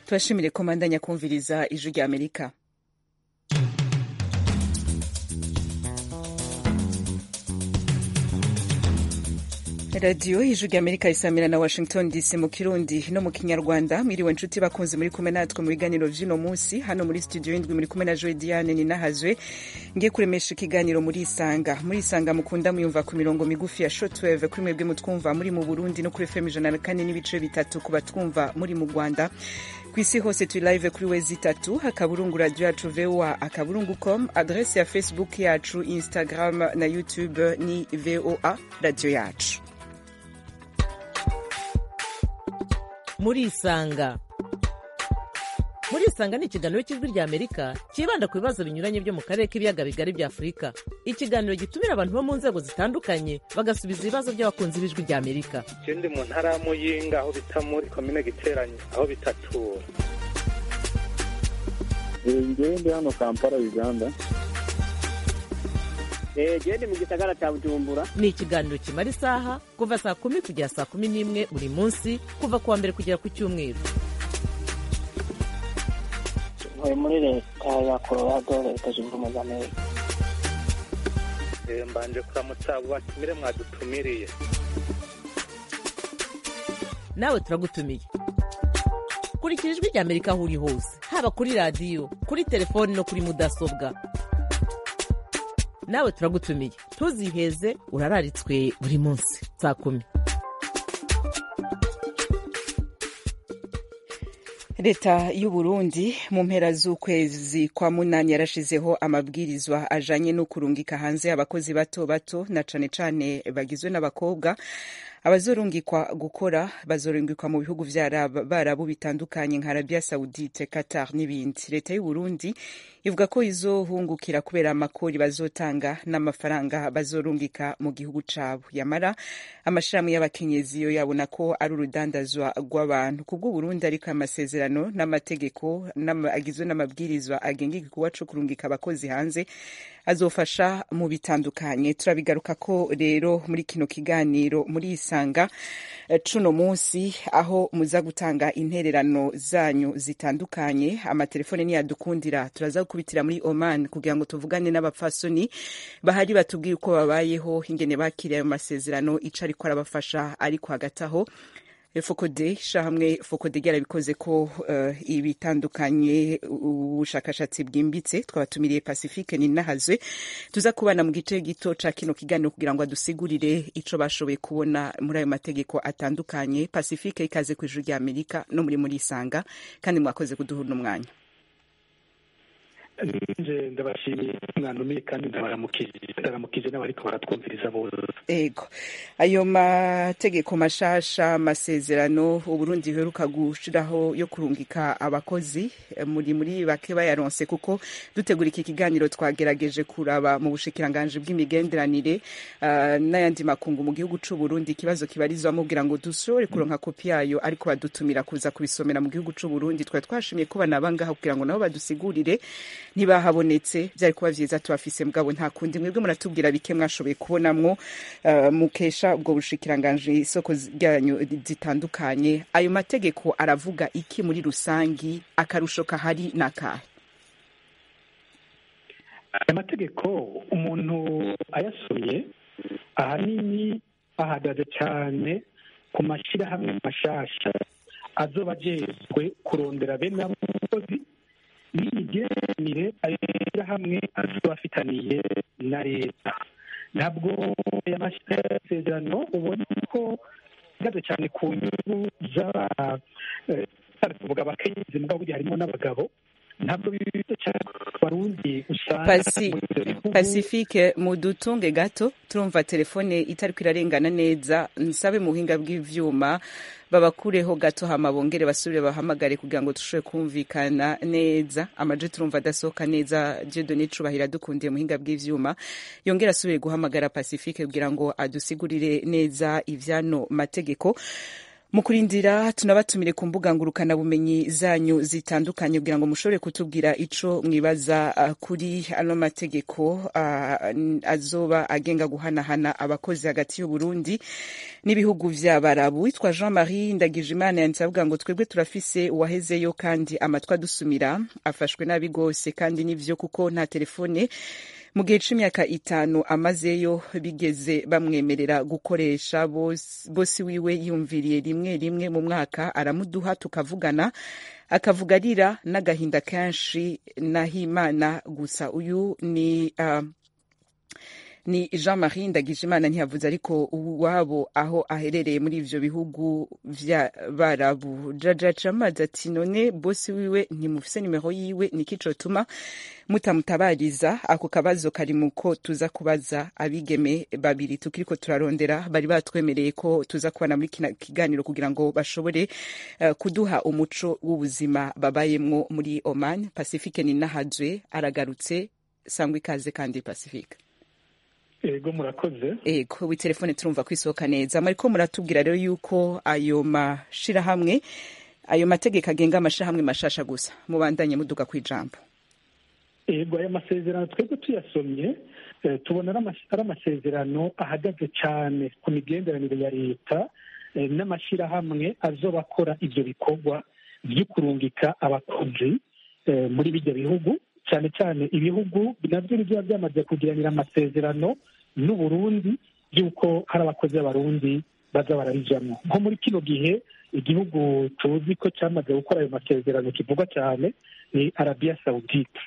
tubashimire ko mandanya kumviriza ijwi rya amerika radiyo ijwi rya amerika isamira na washington dc mu kirundi no mu kinyarwanda mwiriwe nshuti bakunze muri kumwe natwe mu biganiro vy'uno munsi hano muri studio y'indwi muri kumwe na joy diane ninahazwe ngiye kuremesha ikiganiro muri isanga muri isanga mukunda muyumva ku mirongo migufi ya shortwave kuri mwebwe mutwumva muri mu burundi no kuri fm ijana na kane n'ibice bitatu ku batwumva muri mu rwanda ku isi hose turi live kuri wezi itatu akaburungu radio yacu voa akaburungu com adrese ya facebook yacu instagram na youtube ni voa radio yacu murisanga murisanga ni ikiganiro cy'ijwi rya amerika cyibanda ku bibazo binyuranye byo mu karere k'ibiyaga bigari bya afurika ikiganiro gitumira abantu bo mu nzego zitandukanye bagasubiza ibibazo by'abakunzi b'ijwi rya amerika ndi mu ntara ya muyinga aho bita muri komine giteranye aho bitatura ngewe ndi hano kampala uganda gende mu gisagara cya bujumbura ni ikiganiro kimara isaha kuva saa kumi kugera saa kumi n'imwe buri munsi kuva ku wa mbere kugera ku cyumweru ntuye muri leta ya colorado leta zunze ubumwe za amerika mbanje kuramutsa abo batumire mwadutumiriye nawe turagutumiye kurikira ijwi rya amerika aho uri hose haba kuri radiyo kuri telefoni no kuri mudasobwa nawe turagutumiye ntuziheze urararitswe buri munsi saa kumi leta y'u Burundi mu mpera z'ukwezi kwa munani yarashizeho amabwirizwa ajanye no kurungika hanze abakozi bato bato na cane cane bagizwe n'abakobwa abazorungikwa gukora bazorungikwa mu bihugu vy'abarabu bitandukanye nka arabia saudite qatar n'ibindi leta y'u Burundi ivuga ko izohungukira kubera amakori bazotanga n'amafaranga bazorungika mu gihugu cabo yamara amashirahamwe y'abakenyezi yo yabona ko ari urudandazwa rw'abantu kubwo Burundi ariko amasezerano n'amategeko agizwe n'amabwirizwa agenga igikorwa co kurungika abakozi hanze azofasha mu bitandukanye turabigaruka ko rero muri kino kiganiro muri isanga cuno munsi aho muza gutanga intererano zanyu zitandukanye amatelefone niyadukundira turaza gukubitira muri Oman kugira ngo tuvugane n'abapfasoni bahari batubwire uko babayeho ingene bakiriye ayo masezerano ico ariko arabafasha ariko hagati aho fokode shahamwe fokode ryarabikoze ko uh, ibitandukanye ubushakashatsi bwimbitse twabatumiriye pacifique ninahazwe tuza kubana mu gice gito ca kino kiganiro kugira ngo adusigurire ico bashoboye kubona muri ayo mategeko atandukanye pacifique ikaze ku ijuru rya amerika no muri muri isanga kandi mwakoze kuduha uno mwanya nje ndabashimiye mwandumiye kandi ndabaramukije ndaramukije n'abariko baratwumviriza bose ego ayo mategeko mashasha amasezerano uburundi buheruka gushiraho yo kurungika abakozi muri muri bake bayaronse kuko dutegura iki kiganiro twagerageje kuraba mu bushikiranganji bw'imigenderanire uh, n'ayandi makungu mu gihugu c'u Burundi ikibazo kibarizwamo kugira ngo dushobore kuronka kopi yayo ariko badutumira kuza kubisomera mu gihugu c'u Burundi twari twashimiye ko banaba kugira ngo nabo badusigurire ntibahabonetse byari kuba vyiza tubafise mugabo nta kundi mwebwe muratubwira bike mwashoboye kubonamwo uh, mukesha ubwo bushikiranganje isoko ryanyu zitandukanye ayo mategeko aravuga iki muri rusangi akarusho kahari nakahe aya mategeko umuntu ayasuye ahanini ahagaze cyane ku mashyirahamwe mashasha azoba ajejwe kurondera bene abo bakozi n'imigenderanire ayo hamwe azoba afitaniye na leta ntabwo aya masezerano ubona ko ahagaze cyane ku nyungu z'abavuga abakenyezi mugabo burya harimo n'abagabo ntabwo bibize cyane barundi usanga pacifique mudutunge gato turumva telefone itariko irarengana neza nsabe mu buhinga bw'ivyuma babakureho gato hama bongere basubire bahamagare kugira ngo dushobore kumvikana neza amaje turumva adasohoka neza jedo nicubahira dukundiye muhinga bw'ivyuma yongera asubire guhamagara pacifique kugira ngo adusigurire neza ivyano mategeko mu kurindira tunabatumire ku mbuga ngurukanabumenyi zanyu zitandukanye kugira ngo mushobore kutubwira ico mwibaza uh, kuri ano mategeko uh, azoba agenga guhanahana abakozi hagati y'uburundi n'ibihugu vy'abarabu witwa jean marie ndagijimana yanditse avuga ngo twebwe turafise uwahezeyo kandi amatwi adusumira afashwe nabi gose kandi nivyo kuko nta telefone mu gihe c'imyaka itanu amazeyo bigeze bamwemerera gukoresha bosi wiwe yumviriye rimwe rimwe mu mwaka aramuduha tukavugana akavuga arira n'agahinda kenshi nahimana gusa uyu ni uh, ni jean marie ndagijimana ntiyavuze ariko uwabo aho aherereye muri ivyo bihugu vy'abarabu jaja camazi ati none bosi wiwe ntimufise nimero yiwe niki cotuma mutamutabariza ako kabazo kari muko tuza kubaza abigeme babiri tukiriko turarondera bari batwemereye ko tuza kubana muri kina kiganiro kugira ngo bashobore uh, kuduha umuco w'ubuzima babayemwo muri oman pacifique ninahazwe aragarutse sangwa ikaze kandi pacifique ego murakoze ego telefone turumva kwisohoka neza mariko muratubwira rero yuko ayo mashirahamwe ayo mategeko agenga amashirahamwe mashasha gusa mubandanye muduga kwijambo ego aya masezerano twebwe tuyasomye tubona ari amasezerano ahagaze cyane ku migenderanire ya leta n'amashyirahamwe azoba akora ibyo bikorwa byo kurungika abakozi muri bijya bihugu cyane cyane ibihugu nabyo biba byamaze kugiranira amasezerano n'uburundi by'uko hari abakozi b'abarundi baza barabijamo nko muri kino gihe igihugu tuzi ko cyamaze gukora ayo masezerano kivugwa cyane ni arabiya sawudite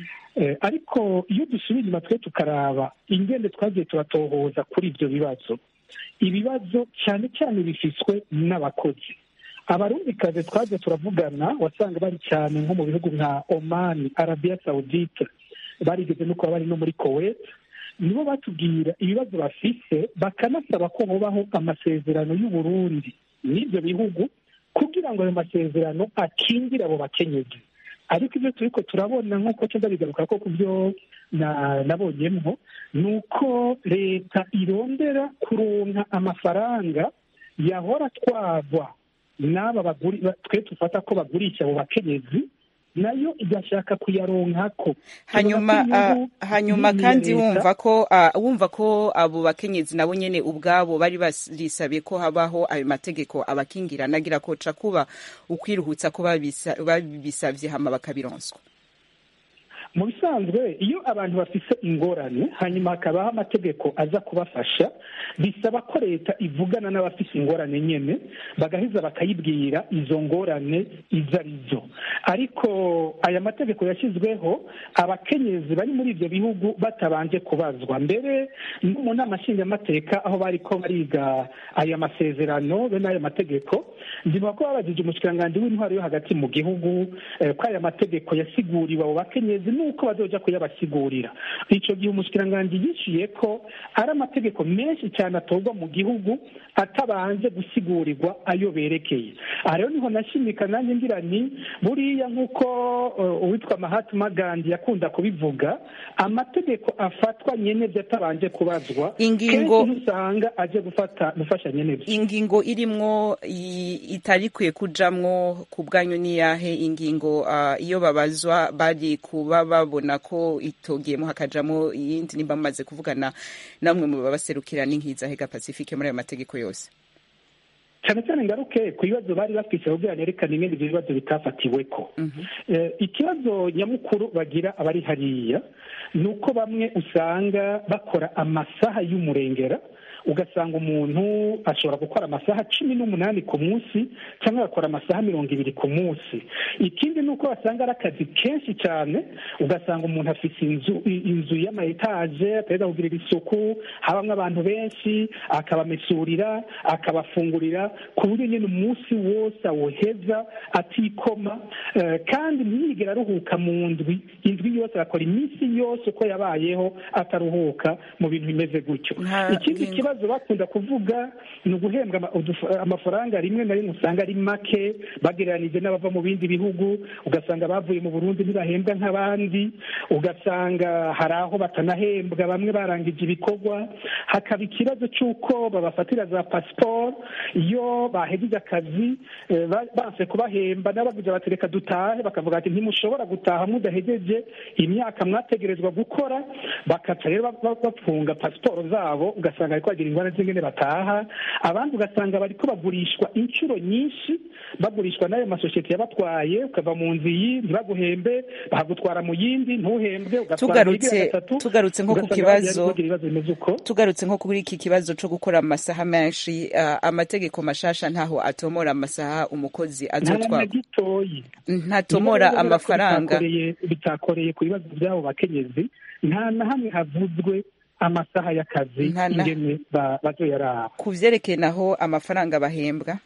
ariko iyo dusubiye inyuma twe tukaraba ingende twagiye turatohoza kuri ibyo bibazo ibibazo cyane cyane bifiswe n'abakozi abarundikazi twaje turavugana wasanga bari cyane nko mu bihugu nka omani arabiya sawudite barigeze no kuba bari no muri kuwait nibo batubwira ibibazo bafise bakanasaba ko bubaho amasezerano y'uburundi n'ibyo bihugu kugira ngo ayo masezerano akingire abo bakenyezi ariko ibyo turiko turabona nk'uko tuza bigaruka ko ku byo nabonyemwo ni uko leta irondera kuronka amafaranga yahora twagwa n'aba baguri twe tufata ko bagurisha abo bakenyezi nayo igashaka kuyaronkako hanyuma uh, hanyuma kandi wumva ko uh, wumva ko abo bakenyezi nabo nyene ubwabo bari barisabye ko habaho ayo mategeko abakingira nagira ko ca kuba ukwiruhutsa ko babisavye hama bakabironswa mu bisanzwe iyo abantu bafise ingorane hanyuma hakabaho amategeko aza kubafasha bisaba ko leta ivugana n'abafise ingorane nyene bagaheza bakayibwira izo ngorane izo ari zo ariko aya mategeko yashyizweho abakenyezi bari muri ibyo bihugu batabanje kubazwa mbere no mu nama nshingamateka aho bari ko bariga aya masezerano be n'aya mategeko ndibuka ko babajije umushikiranganji w'intwaro yo hagati mu gihugu ko aya mategeko yasiguriwe abo bakenyezi nuko bazoja kuyabasigurira ico gihe umushikiranganji yishiye ko ari amategeko menshi cyane atorwa mu gihugu atabanje gusigurirwa ayo berekeye aha rero niho nashimika nanjye ngira ni buriya nk'uko uwitwa mahatma gandhi yakunda kubivuga amategeko afatwa nyenevyo atabanje kubazwa ingingo usanga aje gufata gufasha nyenevyo ingingo irimwo itari kwiye kujamwo ku bwanyu niyahe ingingo uh, iyo babazwa bari kuba babona ko itogiyemo hakajamo iyindi nimba mumaze kuvugana namwe mu babaserukira n'inkiza hega pacifique muri ayo mategeko yose cyane cyane ngaruke ku bibazo bari bafise kugira nerekane ingene ibyo bibazo bitafatiweko ikibazo nyamukuru bagira abari hariya ni uko bamwe usanga bakora amasaha y'umurengera ugasanga umuntu ashobora gukora amasaha cumi n'umunani ku munsi cyangwa agakora amasaha mirongo ibiri ku munsi ikindi ni uko basanga ari akazi kenshi cyane ugasanga umuntu afite inzu inzu y'ama etaje ateza kugirira isuku habamo abantu benshi akabamesurira akabafungurira ku buryo nyine umunsi wose awuheza atikoma kandi ntiyigere aruhuka mu ndwi indwi yose agakora iminsi yose uko yabayeho ataruhuka mu bintu bimeze gutyo ikindi kibazo bakunda kuvuga ni uguhembwa amafaranga rimwe na rimwe usanga ari make bagereranije n'abava mu bindi bihugu ugasanga bavuye mu burundi ntibahembwa nk'abandi ugasanga hari aho batanahembwa bamwe barangije ibikorwa hakaba ikibazo cy'uko babafatira za pasiporo iyo iyo bahejeje akazi eh, ba- banse kubahemba n'abavuze bati reka dutahe bakavuga ati ntimushobora gutaha mudahejeje imyaka mwategerezwa gukora bakaca rero ba- ba- bafunga pasiporo zabo ugasanga bariko bagira ingorane z'ingene bataha abandi ugasanga bariko bagurishwa inshuro nyinshi bagurishwa n'ayo masosiyete yabatwaye ukava mu nzu iyi ntibaguhembe bahagutwara mu yindi ntuhembwe ugatwara mu Tugarutse- igira gatatu, tugarutse nko ku ugasanga kibazo- bagira ibibazo bimeze uko tugarutse nko kuri iki kibazo co gukora amasaha menshi uh, amategeko mashasha ntaho atomora amasaha umukozi nta na azotwara gitoyi ntatomora Niba rero amafaranga bitakoreye- bitakoreye ku bibazo by'abo bakenyezi nta na hamwe havuzwe amasaha y'akazi Nta na- ingene ba- bazoyaraba ku vyerekeye naho amafaranga bahembwa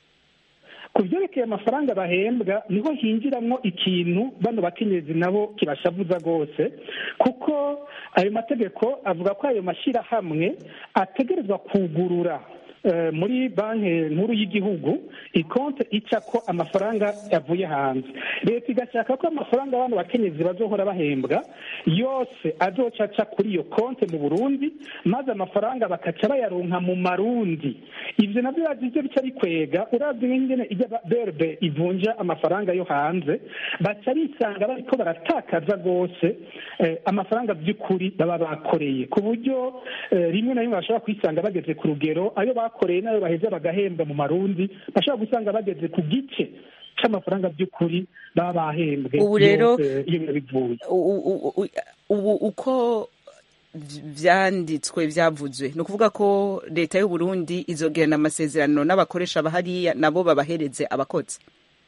ku byerekeye amafaranga bahembwa niho hinjiramwo ikintu bano bakenyezi nabo kibashavuza rwose kuko ayo mategeko avuga ko ayo mashyirahamwe ategerezwa kugurura eh, muri banki nkuru y'igihugu ikonte ica ko amafaranga yavuye hanze leta igashaka ko amafaranga abantu bakenyezi bazohora bahembwa yose azoca aca kuri iyo konte mu burundi maze amafaranga bakaca bayaronka mu marundi ivyo navyo yaje ivyo bica bikwega uravye nk'ingene ijya berbe ivunja amafaranga yo hanze baca bisanga bariko baratakaza rwose eh, amafaranga by'ukuri baba bakoreye ku buryo eh, rimwe na rimwe bashobora kwisanga bageze ku rugero ayo bakoreye n'ayo baheza bagahembwa mu marundi bashobora gusanga bageze ku gice c'amafaranga by'ukuri baba bahembwe Ubu rero- iyo, eh, iyo biba bivuye U- u- u- ubu uko vy- vyanditswe vyavuzwe ni ukuvuga ko leta y'u Burundi izogirana amasezerano n'abakoresha bahariya nabo babahereze abakozi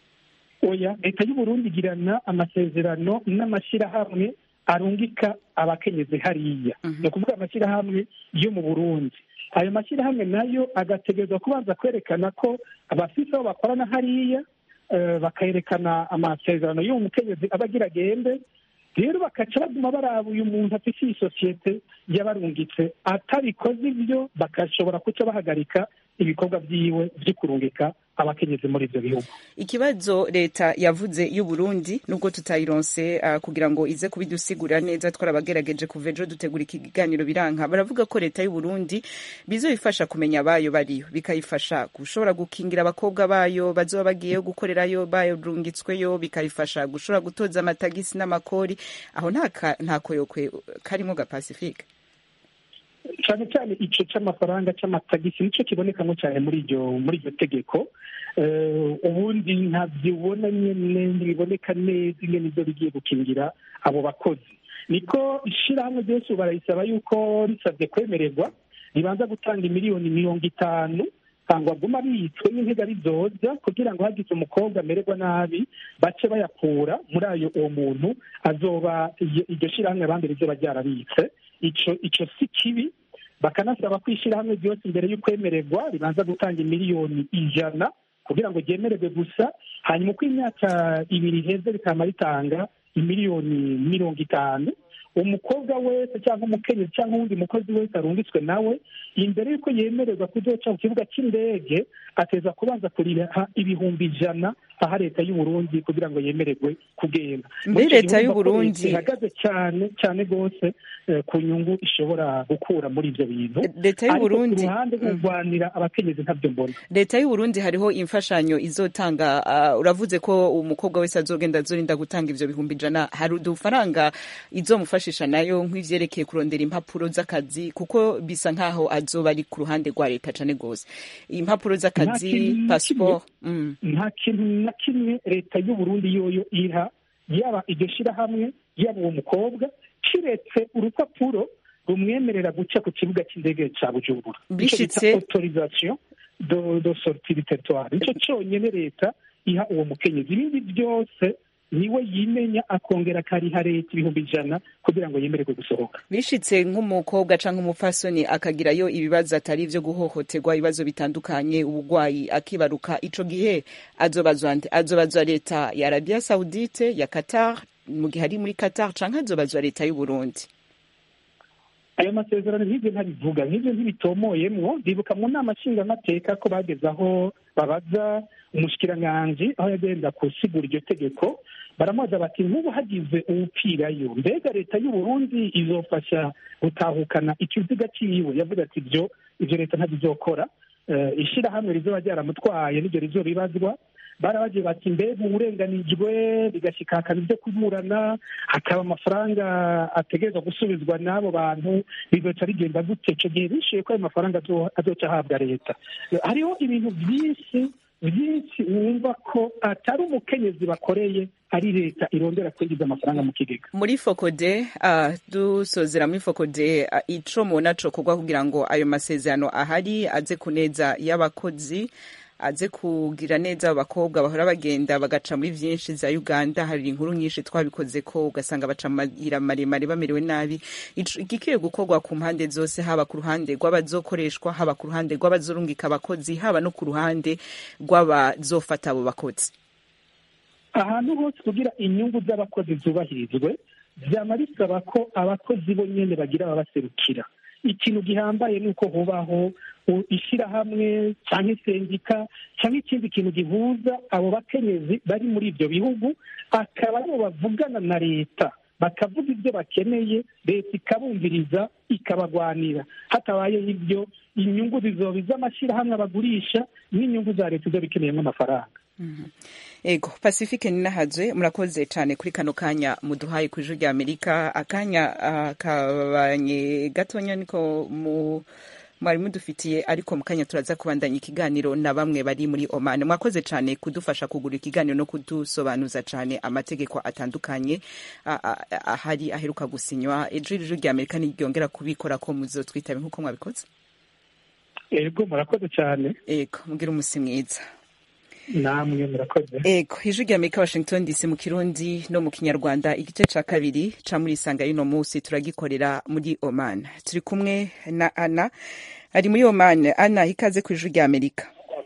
oya leta y'u Burundi igirana amasezerano n'amashyirahamwe arungika abakenyezi hariya Mhm. ni ukuvuga amashyirahamwe yo mu burundi ayo mashyirahamwe nayo agategerezwa kubanza kwerekana ko abafise aho bakorana hariya eh, bakerekana amasezerano y'uwo mukenyezi aba agira agende rero bakaca baguma baraba uyu muntu afite iyi sosiyete yabarungitse atabikoze ibyo bakashobora kuca bahagarika ibikorwa byiwe byo kurungika abakenyezi muri ibyo bihugu ikibazo leta yavuze y'u Burundi nubwo tutayironse uh, kugira ngo ize kubidusigurira neza twarabagerageje kuva ejo dutegura ikiganiro biranka baravuga ko leta y'u Burundi bizoyifasha kumenya abayo bariyo bikayifasha gushobora gukingira abakobwa bayo bazoba bagiyeyo gukorerayo barungitsweyo bikayifasha gushobora gutoza amatagisi n'amakori aho nta ka- nta koyokwe karimo ga Pacifique cyane cyane ico c'amafaranga c'amatagisi nico kibonekamo cyane muri iryo muri iryo tegeko Eh, ubundi ntabyibona nyene ntibiboneka neza ingene ivyo bigiye gukingira abo bakozi niko ishirahamwe ryose ubu barayisaba yuko risabye kwemererwa ribanza gutanga imiliyoni mirongo itanu cyangwa aguma abitswe n'intega bizoza kugira ngo hagize umukobwa amererwa nabi bace bayakura muri ayo uwo muntu azoba iryo iryo shirahamwe abandi rizoba ryarabitse ico ico si kibi bakanasaba ko ishyirahamwe ryose imbere y'ukwemererwa ribanza gutanga imiliyoni ijana kugira ngo ryemererwe gusa hanyuma uko imyaka ibiri iheze rikaba ritanga imiliyoni mirongo itanu umukobwa wese cyangwa umukenyezi cyangwa uwundi mukozi wese arungitswe nawe imbere y'uko yemererwa kuzoca ku kibuga cy'indege ateza kubanza kuriha ibihumbi ijana aha leta y'u Burundi kugira ngo yemererwe kugenda Mbe Muri icyo leta gihe y'u urumva ko Burundi- leta ihagaze cyane cyane rwose eh, ku nyungu ishobora gukura muri ibyo bintu leta y'u ariko ku Burundi ruhande Mm. kurwanira abakenyezi ntabyo mbona leta y'u Burundi hariho imfashanyo izotanga uh, uravuze ko umukobwa wese azogenda azorinda gutanga ivyo bihumbi ijana hari udufaranga izomufashisha nayo nk'ivyerekeye kurondera impapuro z'akazi kuko bisa nkaho azoba ari ku ruhande rwa leta cane gose impapuro Nta z'akazi kintu na passport mm. nta kintu na kimwe leta y'u Burundi yoyo iha yaba iryo shirahamwe yaba uwo mukobwa kiretse urupapuro rumwemerera guca ku kibuga cy'indege ca bujumbura Ico bita Bishitse- autorisation de, de sortie du territoire nico conyene leta iha uwo mukenyezi ibindi byose niwe yimenya akongera akariha leta ibihumbi ijana kugira ngo yemererwe gusohoka bishitse nk'umukobwa canke umupfasoni akagirayo ibibazo atari ivyo guhohoterwa ibibazo bitandukanye ubugwayi akibaruka ico gihe azobazwa nde azobazwa leta ya Arabia Saudite ya Qatar mu gihe ari muri Qatar canke azobazwa leta y'u Burundi ayo masezerano nk'ibyo ntabivuga nk'ibyo ntibitomoyemwo ndibuka mu nama nshingamateka ko bageze aho babaza umushikiranganji aho yagenda gusigura iryo tegeko baramubaza bati nk'ubu hagize uwupfirayo mbega leta y'u Burundi izofasha gutahukana ikiziga ciwe yavuze ati ibyo ibyo leta ntabizokora eh, ishirahamwe rizoba ryaramutwaye n'iryo rizobibazwa barabagiye bati mbega uburenganijwe bigashyika hakaba ibyo kuburana hakaba amafaranga ategerezwa gusubizwa n'abo bantu bizoca bigenda gute icyo gihe bishyuye ko ayo mafaranga azo- azoca ahabwa leta hariho ibintu byinshi byinshi wumva ko atari umukenyezi bakoreye ari leta irondera kwinjiza amafaranga mu kigega muri fokode uh, dusozera muri fokode uh, ico mubona cokorwa kugira ngo ayo masezerano ahari aze kuneza y'abakozi aze kugira neza abakobwa bahora bagenda bagaca muri vyinshi za uganda hari inkuru nyinshi twabikoze ko ugasanga baca mu mayira maremare bamerewe nabi Ico- igikwiye gukorwa ku mpande zose haba ku ruhande rw'abazokoreshwa haba ku ruhande rw'abazorungika abakozi haba no ku ruhande rw'abazofata abo bakozi ahantu hose kugira inyungu z'abakozi zubahirizwe byama bisaba ko abakozi bo nyene bagira ababaserukira ikintu gihambaye ni uko hubaho u- ishirahamwe cyangwa isendika cyangwa ikindi kintu gihuza abo bakenyezi bari muri ibyo bihugu akaba aribo bavugana na leta bakavuga ibyo bakeneye leta ikabumviriza ikabagwanira hatabayeho ibyo inyungu zizoba iz'amashyirahamwe bagurisha n'inyungu za leta izoba ikeneyemo amafaranga ego pacifique ninahazwe murakoze cyane kuri kano kanya muduhaye ku ijuru rya amerika akanya ah, kabanye gatonya niko mu mwari mudufitiye ariko mu kanya turaza kubandanya ikiganiro na bamwe bari muri oman mwakoze cyane kudufasha kugura ikiganiro no kudusobanuza cyane amategeko atandukanye ah, ah, ahari aheruka gusinywa ejo ijuru rya amerika niryongera kubikora ko muzotwitabe nk'uko mwabikoze ego murakoze cyane ego mubwire umusi mwiza namwe murakoze ego ijwi rya amerika washington dc mu kirundi no mu kinyarwanda igice ca kabiri ca muri isanga y'uno munsi turagikorera muri oman turi kumwe na ana ari muri oman ana ikaze ku ijwi rya amerika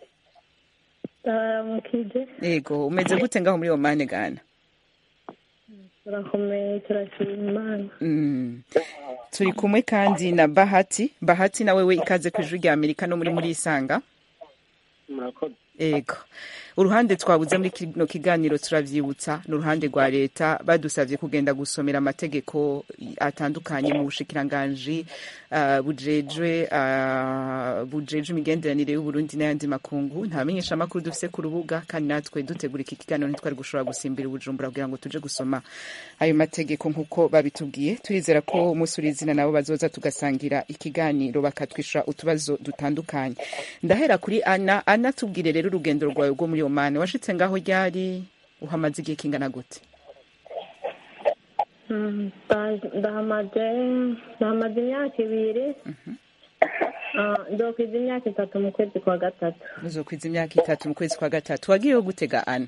taramukije ego umeze gute ngaho muri oman gana turakomeye turashima imana Mm. turi kumwe kandi na bahati bahati na wewe ikaze ku ijwi rya amerika no muri muri isanga murakoze ego uruhande twabuze muri kino kiganiro turavyibutsa ni uruhande rwa leta badusavye kugenda gusomera amategeko atandukanye mu bushikiranganji uh, bujejwe uh, bujejwe imigenderanire y'uburundi n'ayandi makungu nta menyesha amakuru dufise ku rubuga kandi natwe dutegura iki kiganiro ntitwari gushobora gusimbira ubujumbura kugira ngo tuje gusoma ayo mategeko nk'uko babitubwiye turizera ko umunsi uri izina nabo bazoza tugasangira ikiganiro bakatwishura utubazo dutandukanye ndahera kuri ana ana tubwire rero urugendo rwawe rwo muri omani washitse ngaho ryari uhamaze igihe kingana gute Mm, nda- ndahamaze ndahamaze imyaka ibiri Ah, ndokwiza imyaka itatu mu kwezi kwa gatatu uzokwiza imyaka itatu mu kwezi kwa gatatu wagiyeho gutega ana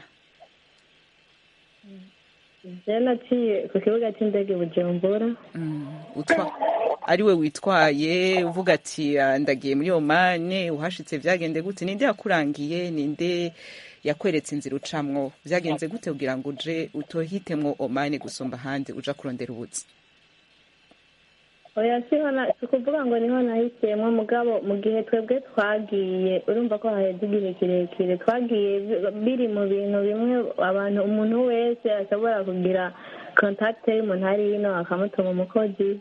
je naciye ku kibuga c'indege i bujumbura Mm, utwa ari we witwaye uvuga ati "Ah, ndagiye muri omani uhashitse vyagende gute ninde yakurangiye ninde yakweretse inzira ucamwo vyagenze gute kugira ngo uje utohitemwo omani gusumba ahandi uja kurondera ubuzi oya siho na- si ukuvuga ngo niho nahisemo mugabo mu gihe twebwe twagiye urumva ko haheze igihe kirekire twagiye bi- biri mu bintu bimwe abantu umuntu wese ashobora kugira kontakite y'umuntu ari hino akamutuma umukozi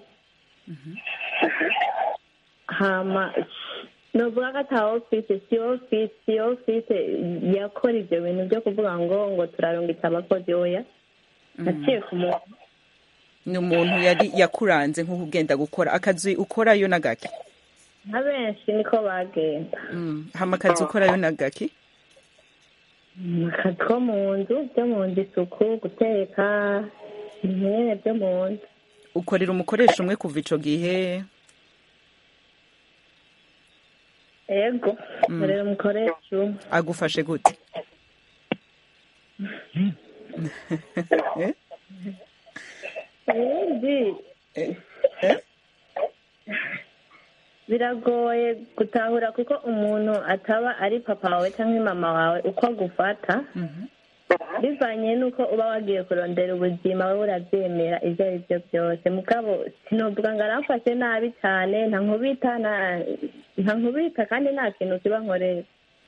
hama novuga ko ata ofise si ofise si ofise yakora ivyo bintu vyo kuvuga ngo ngo turarungitse abakozi oya naciye ku muntu ni umuntu yari yakuranze nk'uko ugenda gukora akazi ukorayo n'agaki nka benshi niko bagenda Mm, hama akazi ukorayo n'agaki akazi ko mu nzu byo mu nzu isuku guteka ibintu nyine byo mu nzu ukorera umukoresha umwe kuva ico gihe ego nkorera umukoresha umwe agufashe gute Eh? ibindi biragoye gutahura kuko umuntu ataba ari papa wawe cyangwa mama wawe uko agufata bivanye n'uko uba wagiye kurondera ubuzima wowe urabyemera ibyo ari byo byose mugabo sinovuga ngo aramfashe nabi cyane nta nkubita nta- nta nkubita kandi nta kintu kiba nkorera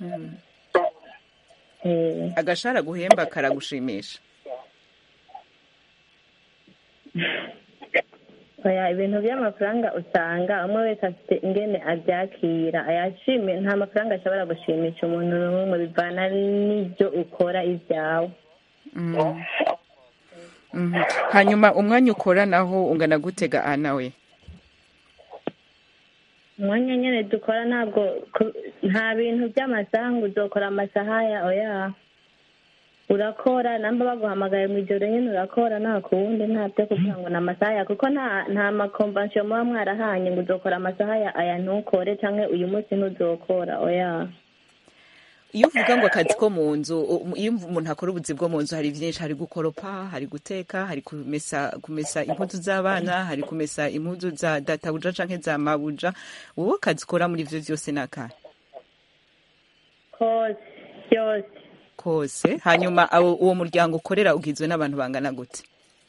Eh, agashara guhemba karagushimisha oya ibintu by'amafaranga usanga umwe wese afite ingene abyakira ayashimye nta mafaranga ashobora gushimisha umuntu n'umwe bivana n'ibyo ukora ibyawe Mhm. hanyuma umwanya ukora naho ungana gutega ana we umwanya nyine dukora ntabwo ku- nta bintu by'amasaha ngo uzokora amasaha ya oya urakora namba baguhamagaye mu ijoro nyine urakora nta kuwundi nta byo kuvuga ngo ni amasaha ya kuko nta nta makomvansiyo muba mwarahanye ngo uzokora amasaha ya aya ntukore cyangwa uyu munsi ntuzokora oya iyo uvuga ngo akazi ko mu nzu u- iyo umuntu akora ubuzi bwo mu nzu hari byinshi hari gukoropa hari guteka hari kumesa kumesa impuzu z'abana hari kumesa impuzu za databuja canke za mabuja wowe akazi ukora muri ivyo vyose ni akahe kose byose kose hanyuma abo- uwo muryango ukorera ugizwe n'abantu bangana gute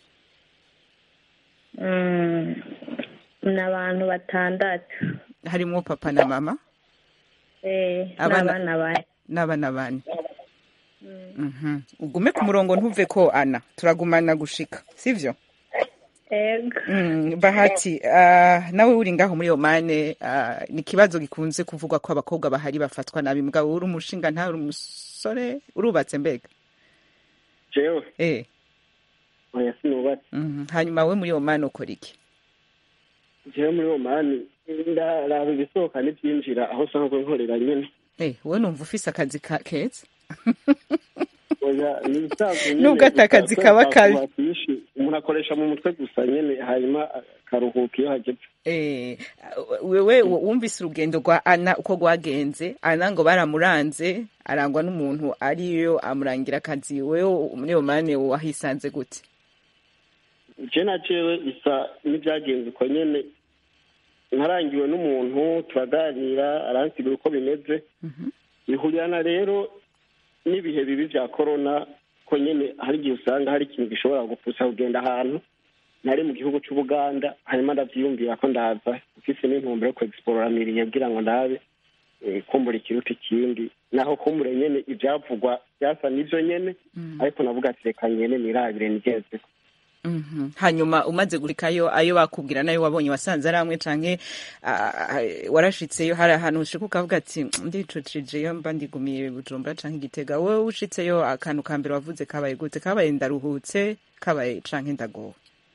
Mm, ni abantu batandatu harimwo papa na mama eh, Abana- n'abana bane n'abana bane Mhm. ugume ku murongo ntuve ko ana turagumana gushika sivyo ego Mm, bahati uh, nawe uri ngaho muri omane uh, ni ikibazo gikunze kuvugwa ko abakobwa bahari bafatwa nabi mugabo uri umushinga nta uri umusore urubatse mbega jewe eh oya sinubatse mhm. hanyuma we muri omane ukora iki jewe muri omani ndaraba ibisohoka n'ibyinjira aho usanzwe nkorera nyene eh wowe numva ufise akazi ka keza oya ni ibisanzwe nyene Nubwo ata akazi gusa kaba twese kabi. twakwishi, umuntu akoresha mu mutwe gusa nyene hanyuma akaruhuka iyo hageze Eh, wewe wumvise urugendo rwa ana uko rwagenze ana ngo baramuranze arangwa n'umuntu ariyo amurangira akazi wewe muri omane wahisanze gute je na jewe bisa n'ibyagenze uko nyene nkarangiwe n'umuntu turaganira aransigura uko bimeze bihurirana rero n'ibihe bibi vya korona ko nyene hari igihe usanga hari ikintu gishobora gupfusa kugenda ahantu nari mu gihugu c'ubuganda hanyuma ndavyiyumvira ko ndaza ufise n'intumbero yo kuexplora miriye kugira ngo ndabe eh, kumbura ikiruta ikindi naho kumbure nyene ivyavugwa vyasa n'ivyo nyene ariko navuga ati reka nyene nirabire nigezeko Mhm. hanyuma umaze gurikayo ayo bakubwira nayo wabonye wasanze ari amwe canke ah, ah, warashitseyo hari ahantu ushika ukavuga ati ndicucijeyo mba ndigumiye bujumbura canke igitega wowe ushitseyo akantu ka mbere wavuze kabaye gute kabaye ndaruhutse kabaye canke ndagowe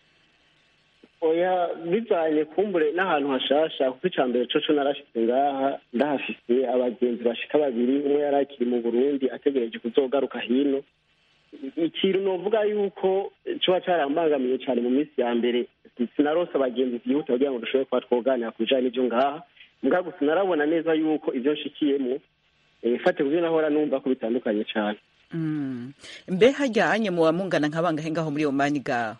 oya bivanye kumbure n'ahantu hashasha kuko ica mbere coco narashitse ngaha ndahafise abagenzi bashika babiri umwe yari akiri mu burundi ategereje kuzogaruka hino ikintu novuga yuko coba carambangamiye cane mu minsi ya mbere sinarose abagenzi vyihuta kugira ngo dushobore kuba twoganira ku bijanye n'ivyo ngaha mbwa gusa narabona neza yuko ivyo nshikiyemwo eh, fate kuvyo nahora numva ko bitandukanye cane Mm. mbe hajyanye muba mungana nk'abangahe ngaho muri omani gaho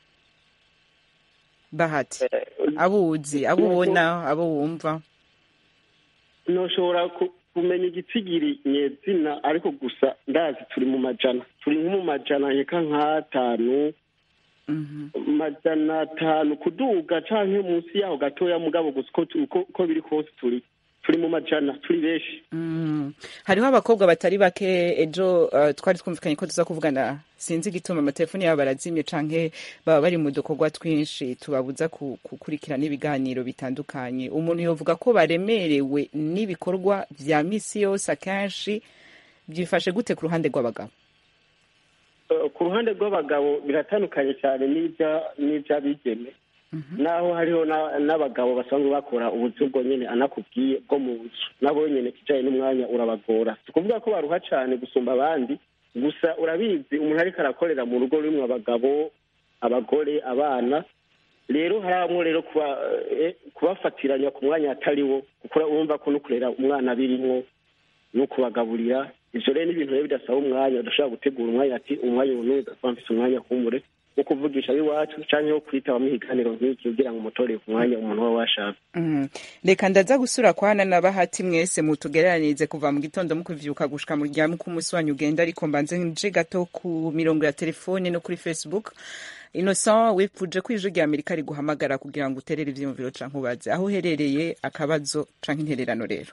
bahati abo uzi abo ubona abo wumva noshobora ku- kumenya igitsigiri nyezina ariko gusa ndazi turi mu majana turi nko mu majana nkeka nk'atanu Mhm. majana atanu kuduga canke munsi yaho gatoya mugabo gusa uko tu- uko uko biri kose turi turi mu majana turi benshi Mm. hariho abakobwa batari bake ejo uh, twari twumvikanye ko tuza kuvugana sinzi igituma amatelefoni yabo barazimye canke baba bari mu dukorwa twinshi tubabuza ku- gukurikirana ibiganiro bitandukanye umuntu yovuga ko baremerewe n'ibikorwa vya misi yose akenshi byifashe gute ku ruhande rw'abagabo Eh, ku ruhande rw'abagabo biratandukanye cyane n'ibya n'iby'abigeme naho hariho na- n'abagabo basanzwe bakora ubuzi ubwo nyene anakubwiye bwo mu nzu nabo nyene kijanye n'umwanya urabagora si ukuvuga ko baruha cane gusumba abandi gusa urabizi umuntu ariko arakorera mu rugo rurimwo abagabo abagore abana rero haramwo rero kuba eh, kubafatiranya ku mwanya atari wo kuko urumva ko no kurera umwana birimwo no kubagaburira ivyo rero ni ibintu rero bidasaba umwanya udashobora gutegura umwanya ati umwanya uyu n'uyu udasaba mfise umwanya kumbure wo kuvugisha ab'iwacu canke wo kwitaba ikiganiro nk'iki kugira ngo umutorere ku mwanya umuntu uba washaka Mm. reka ndaza gusura kwana na bahati mwese mutugereranirize kuva mu gitondo mukuvyuka gushika mu rya muko umunsi wanyu ugenda ariko mbanze nje gato ku mirongo ya telefone no kuri facebook innocent wipfuje ko ijwi rya amerika riguhamagara kugira ngo uterere ivyiyumviro canke ubaze aho uherereye akabazo canke intererano rero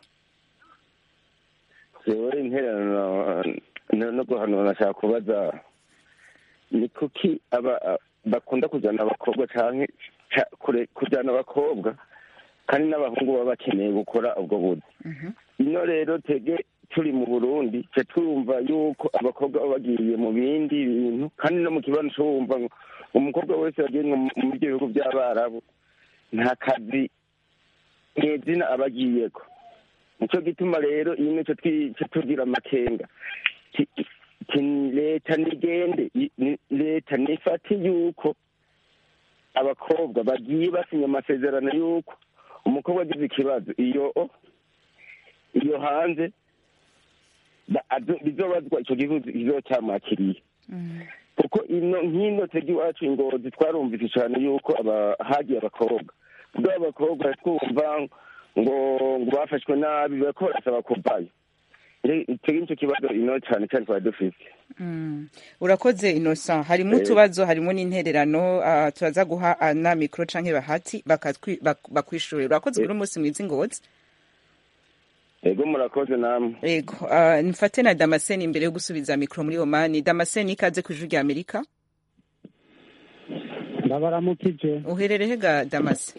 jewe intererano no- no guhanura nashaka kubaza ni kuki aba bakunda kuzana abakobwa canke ca- kure- kujyana abakobwa kandi n'abahungu baba bakeneye gukora ubwo buzi ino rero tege turi mu burundi twe twumva yuko abakobwa baba bagiye mu bindi bintu kandi no mu kibanza wumva ngo umukobwa wese yagiye nko mu- mu byo bihugu by'abarabu nta kazi mwizina aba agiyeko nicyo gituma rero iyi nicyo twica tugira amakenga Ti- ti- leta nigende i- ni- leta nifate yuko abakobwa bagiye basinya amasezerano yuko umukobwa agize ikibazo iyo iyo hanze ba- azo- bizobazwa icyo gihugu kizoba cyamwakiriye kuko ino nk'ino tegi iwacu ingozi twarumvise cyane yuko aba- hagiye abakobwa ubwo abakobwa twumva ngo ngo bafashwe nabi bariko barasaba kuvayo tegi nicyo kibazo ino cyane cyane twari dufite Mm. urakoze innocent harimo Eh. utubazo harimo n'intererano ah, turaza guha ana mikoro canke bahati bakatwi- bak- bakwishurira urakoze kuri umunsi mwiza ingozi ego murakoze namwe yego ah, nfate na damascene imbere yo gusubiza mikoro muri omani damascene ikaze ku ijwi rya amerika ndabaramukije uherereye ga damase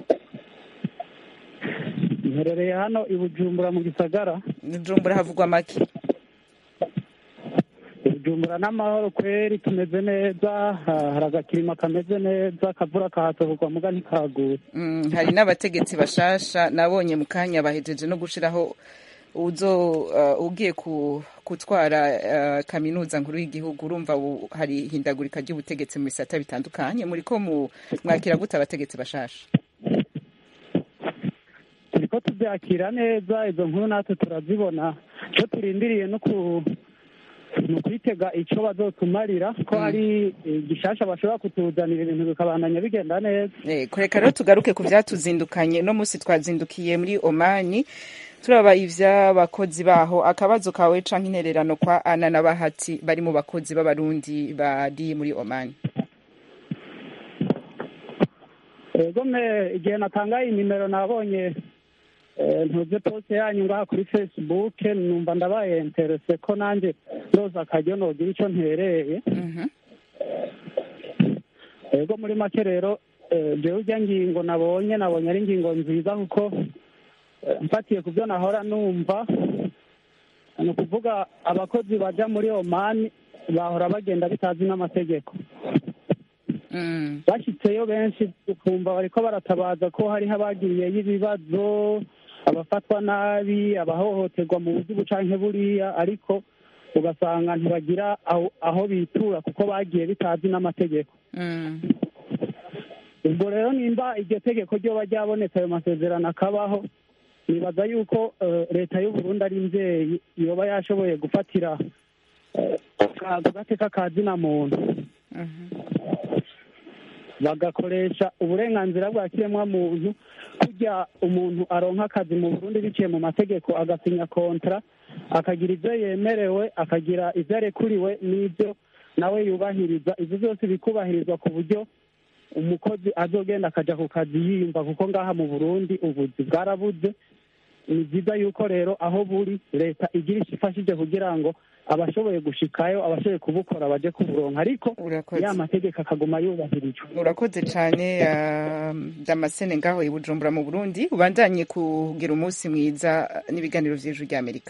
mperereye hano i bujumbura mu gisagara bujumbura havugwa make bujumbura n'amahoro kweri tumeze neza ha- hari agakirima kameze neza akavura kahasohorwa muga ntikaguye Mm, hari n'abategetsi bashasha nabonye mu kanya bahejeje no gushiraho uzo uh, ugiye ku, gutwara uh, kaminuza nkuru y'igihugu urumva ubu hari hindagurika ry'ubutegetsi mu bisata bitandukanye muri ko mu mwakira gute abategetsi bashasha turiko tubyakira neza izo nkuru natwe turazibona icyo turindiriye no ku ni ukwitega icyo bazotumarira ko hari eh, gishasha bashobora kutuzanira ibintu bikabandanya bigenda neza Eh, kureka rero tugaruke ku vyatuzindukanye no musi twazindukiye muri omani turaba ivy'abakozi baho akabazo kawe canke intererano kwa ana na bahati bari mu bakozi b'abarundi bari muri omani ego me igihe natangaye inimero nabonye eh, ntuze poste yanyu ngaha kuri facebook numva ndabaye interese ko nanjye roza akaryo nogira icyo ntereye Mhm. ego muri make rero eh, jewe urya ngingo nabonye nabonye ari ingingo nziza kuko eh, mfatiye ku byo nahora numva ni ukuvuga abakozi baja muri omani bahora bagenda bitazi n'amategeko Mm. bashyitseyo benshi ukumva bariko baratabaza ko hariho abagiriyeyo ibibazo abafatwa nabi abahohoterwa mu buryo ubu canke buriya ariko ugasanga ntibagira aho, aho bitura kuko bagiye bitazi n'amategeko Mm. ubwo rero nimba iryo tegeko ryoba ryabonetse ayo masezerano akabaho nibaza yuko eh, leta y'uburundi ari mvyeyi yoba yashoboye gufatira eh, ka- ku gateka ka zina muntu Mhm. bagakoresha uburenganzira bwa kiremwamuntu kurya umuntu aronka akazi mu burundi biciye mu mategeko agasinya kontra akagira ibyo yemerewe akagira ibyo arekuriwe n'ibyo nawe yubahiriza ibyo byose bikubahirizwa ku buryo umukozi azogenda akaja ku kazi yiyumva kuko ngaha mu burundi ubuzi bwarabuze ni byiza yuko rero aho buri leta igira icyo ifashije kugira ngo abashoboye gushikayo abashoboye kubukora baje kuburonka ariko urakoze ya mategeko akaguma yubahirijwe urakoze cyane uh, damascene ngaho i bujumbura mu burundi ubandanye kugira umunsi mwiza n'ibiganiro vy'ijwi rya amerika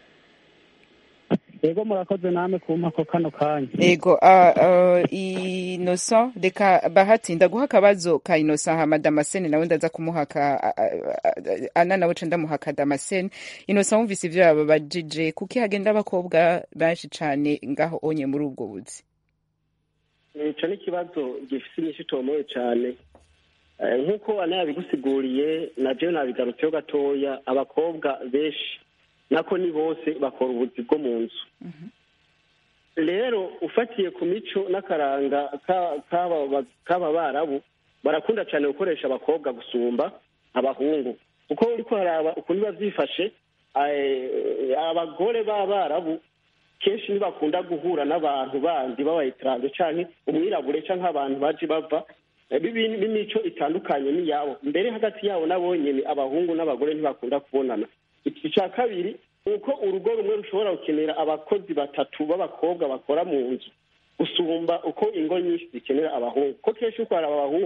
yego murakoze namwe kumpa ko kano kanya ego uh, uh, innocent reka bahati ndaguha akabazo ka innocent hama damascene nawe ndaza kumuha ka ana nawe ca ndamuha ka damascene innocent wumvise ivyo babajije kuki hagenda abakobwa benshi cane ngaho onye muri ubwo buzi ico ni ikibazo gifite inyishu itomoye cyane Eh, nk'uko anayabigusiguriye na jewe nabigarutseho gatoya abakobwa benshi nako ni bose bakora ubuzi bwo mu nzu rero ufatiye ku mico n'akaranga ka- k'aba k'aba barabu barakunda cyane gukoresha abakobwa gusumba abahungu kuko uriko haraba ukuntu biba byifashe eh, abagore b'abarabu kenshi ntibakunda guhura n'abantu bandi b'abayitaranje canke umwirabure canke abantu baje bava eh, b'ibi- b'imico itandukanye n'iyabo mbere hagati yabo nabo nyene abahungu n'abagore ntibakunda kubonana icya kabiri ni uko urugo rumwe rushobora gukenera abakozi batatu b'abakobwa bakora mu nzu gusumba uko ingo nyinshi zikenera abahungu ko kenshi uko hari abahungu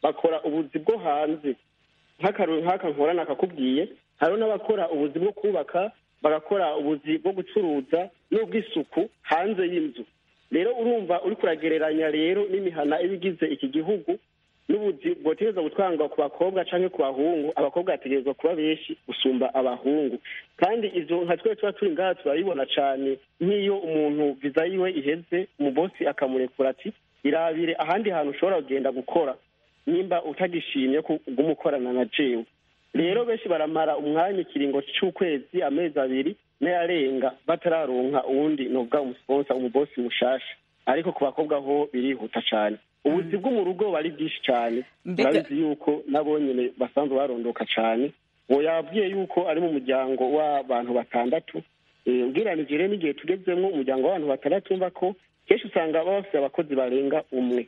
bakora ubuzi bwo hanze nk'akaruru nk'aka nkora nakakubwiye hariho n'abakora ubuzi bwo kubaka bagakora ubuzi bwo gucuruza n'ubw'isuku hanze y'inzu rero urumva uri kuragereranya rero n'imihana iba igize iki gihugu n'ubuzi bwotegereza gutangwa ku bakobwa cyangwa ku bahungu abakobwa bategerezwa kuba benshi gusumba abahungu kandi izo nka twe tuba turi ngaha turabibona cyane nk'iyo umuntu viza yiwe iheze umubosi akamurekura ati irabire ahandi hantu ushobora kugenda gukora nimba utagishimye kuguma ukorana na jewe rero benshi baramara umwanya ikiringo cy'ukwezi amezi abiri n'ayarenga batararonka uwundi novuga umusponsa umubosi mushasha ariko ku bakobwa ho birihuta cyane ubuzi bwo mu rugo bari bwinshi cyane Mbega- urabizi yuko nabo nyine basanzwe barondoka cyane uwo yabwiye yuko ari mu muryango w'abantu batandatu Eh, ugereranije rero n'igihe tugezemo umuryango w'abantu batandatu wumva ko kenshi usanga baba bafite abakozi barenga umwe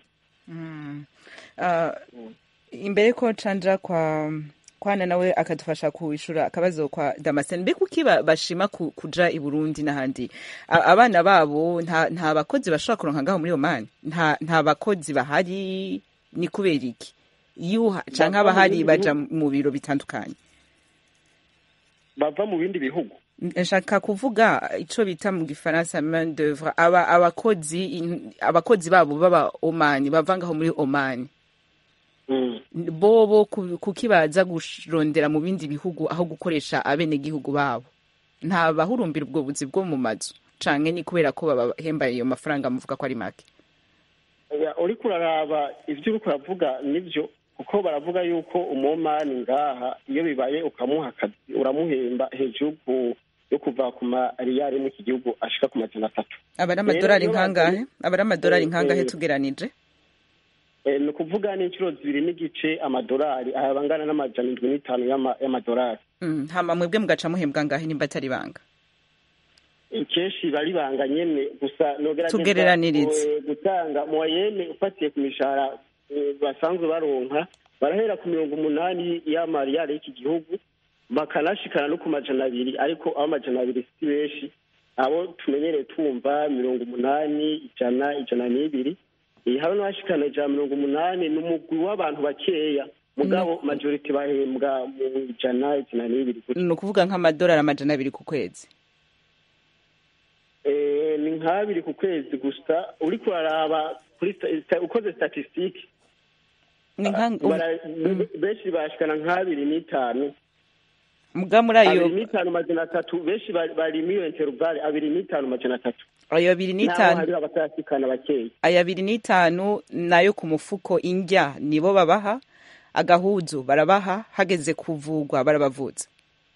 Ah, imbere ko canja kwa kwana nawe akadufasha kuishura akabazo kwa Damascene mbe kuki ba- bashima ku- kuja i Burundi n'ahandi A- abana babo nta nta bakozi bashobora kuronka ngaho muri Oman nta nta bakozi bahari ni kubera iki iyo canke Bava mu abahari bindi baja mu biro bitandukanye bava mu bindi bihugu nshaka kuvuga ico bita mu gifaransa main d'oeuvre aba abakozi in- abakozi babo baba Oman bava ngaho muri Oman Mm. bobo ku- kuki baza kurondera mu bindi bihugu aho gukoresha abenegihugu babo nta bahurumbira ubwo buzi bwo mu mazu canke ni kubera ko babahemba ayo mafaranga muvuga ko ari make Ya, uriko uraraba ivyo uriko uravuga nivyo kuko baravuga yuko umomani ngaha iyo bibaye ukamuha akazi uramuhemba hejuru ku- yo kuva ku mariyari mu iki gihugu ashika ku majana atatu aba ari amadolari iyo nkangahe aba ari amadolari Eh, nkangahe eh. tugeranije Eh, ni ukuvuga n'inshuro zibiri n'igice amadolari aya angana n'amajana indwi n'itanu y'ama- y'amadolari Mm, hama mwebwe mugaca muhembwa ngahe nimba atari banga kenshi bari banga nyene gusa nogerageza Tugereranirize. eh, gutanga moyenne ufatiye ku mishahara eh, basanzwe baronka barahera ku mirongo umunani y'amariyari y'iki gihugu bakanashikana no ku majana abiri ariko aho amajana abiri si benshi abo tumenyereye twumva mirongo umunani ijana ijana n'ibiri Eh, hari n'abashikana ijana mirongo umunani ni umugwi w'abantu bakeya mugabo majority bahembwa mu ijana ijana n'ibiri gutyo ni ukuvuga nk'amadolari amajana abiri ku kwezi Eh, ni nk'abiri ku kwezi gusa uriko uraraba kuri sta- sta- ukoze statistique ni nka bara- benshi bashikana nk'abiri n'itanu muga muri ayo abiri n'itanu majana atatu benshi bari bari muri iyo intervale abiri n'itanu majana atatu ayo abiri naho n'itanu hari abatarasikana bakeya aya abiri n'itanu nayo ku mufuko indya nibo babaha agahuzu barabaha hageze kuvugwa barabavutsa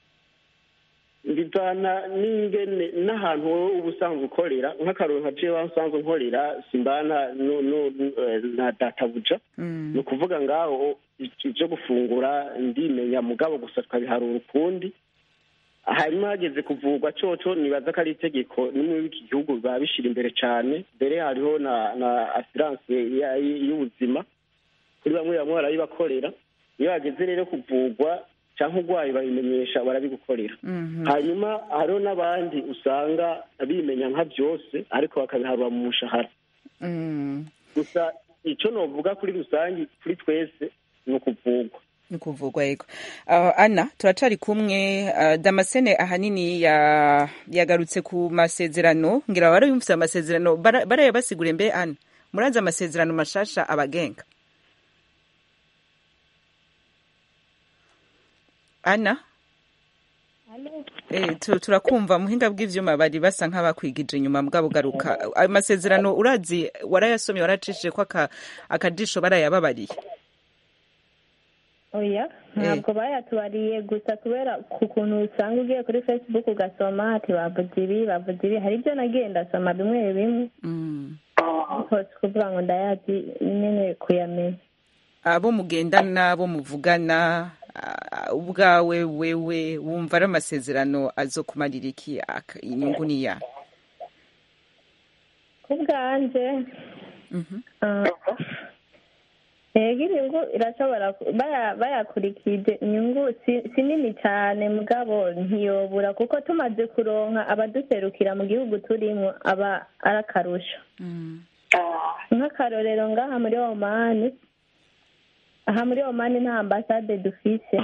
bivana n'ingene n'ahantu wowe uba usanzwe ukorera nk'akaroro nka jewe aho usanzwe nkorera simbana nu- nu- nu- eh, na databuja ni ukuvuga ngaho ibyo gufungura ndimenya mugabo gusa tukabiharura ukundi hanyuma hageze kuvurwa coco nibaza ko ari itegeko nimwe w'iki gihugu biba bishira imbere cyane mbere hariho na na asiranse ya- y'ubuzima kuri bamwe bamwe barabibakorera iyo hageze rero kuvurwa cyangwa urwaye babimenyesha barabigukorera hanyuma hariho n'abandi usanga bimenya nka byose ariko bakabiharura mu mushahara Mm, gusa icyo novuga kuri rusange kuri twese ni ukuvurwa ni kuvugwa yego uh, ana turacari kumwe uh, damascene ahanini ya, yagarutse ku masezerano ngira barayumvise amasezerano bara- barayabasigure mbe ana murazi amasezerano mashasha abagenga ana Eh, tu- turakumva muhinga bw'ivyuma bari basa nk'abakwigije inyuma mugabo garuka ayo masezerano urazi warayasomye waracishije ko aka- akajisho barayababariye oya ntabwo bayatubariye gusa kubera ku kuntu usanga ugiye kuri facebook ugasoma ati bavuze ibi bavuze ibi hari ibyo nagiye ndasoma bimwe bimwe mm. ariko si kuvuga ngo ndayazi nyine kuyamenya abo mugendana abo muvugana ah, ubwawe wewe wumva ari amasezerano azokumarira iki aka- inyungu ni ya ku bwanje ah, yego inyungu irashobora ku- baya- bayakurikije inyungu si si nini cyane mugabo ntiyobura kuko tumaze kuronka abaduserukira mu gihugu turimo aba ari akarusho nk'akarorero ngaha muri omani aha muri omani nta ambasade dufise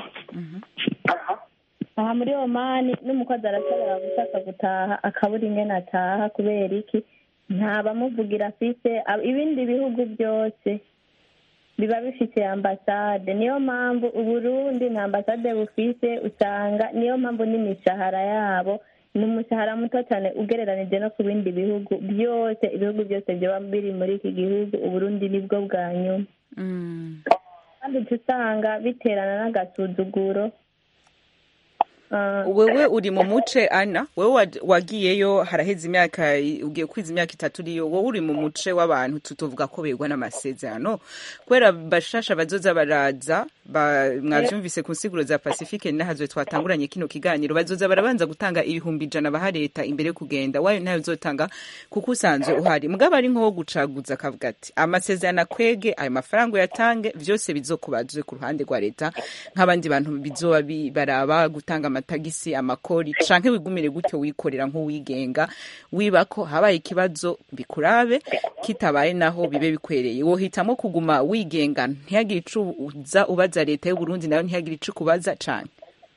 aha muri omani n'umukozi arashobora gushaka gutaha akabura ingene ataha kubera iki nta bamuvugira afise ab- ibindi bihugu byose biba bifite ambasade niyo mpamvu uburundi nta ambasade bufise usanga niyo mpamvu n'imishahara yabo ni umushahara muto cyane ugereranije no ku bindi bihugu byose ibihugu byose byaba biri muri iki gihugu uburundi nibwo bwa nyuma kandi uca usanga biterana n'agasuzuguro Ah, wewe uri mu muce ana wewe wad- wagiyeyo haraheze imyaka ugiye kwiza imyaka itatu uriyo wowe uri mu muce w'abantu tutovuga ko begwa n'amasezerano kubera bashasha bazoza baraza ba- mwavyumvise ku nsiguro za pacifique nahazwe twatanguranye kino kiganiro bazoza barabanza gutanga ibihumbi ijana baha leta imbere yo kugenda wayo nayo uzotanga kuko usanzwe uhari mugabo ari nko gucaguza akavuga ati amasezerano akwege ayo mafaranga uyatange vyose bizokubazwe ku ruhande rwa leta nk'abandi bantu bizoba bi- baraba gutanga amatagisi amakori canke wigumire gutyo wikorera nk'uwigenga wiba ko habaye ikibazo bikurabe kitabaye naho bibe bikwereye wohitamo kuguma wigenga ntihagire ico uza ubaza leta y'u Burundi nayo ntihagire ico kubaza cane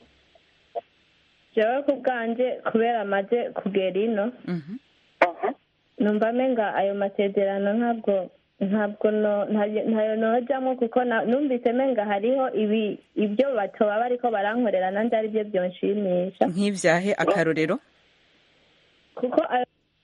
jewe ku bwanje kubera amaze kugera ino numva menga ayo masezerano ntabwo ntabwo no- ntayo ntayo nojamwo kuko na- numvise menga hariho ibi ibyo batoba bariko barankorera nanje ari byo byonshimisha nk'ivyahe akarorero kuko ayo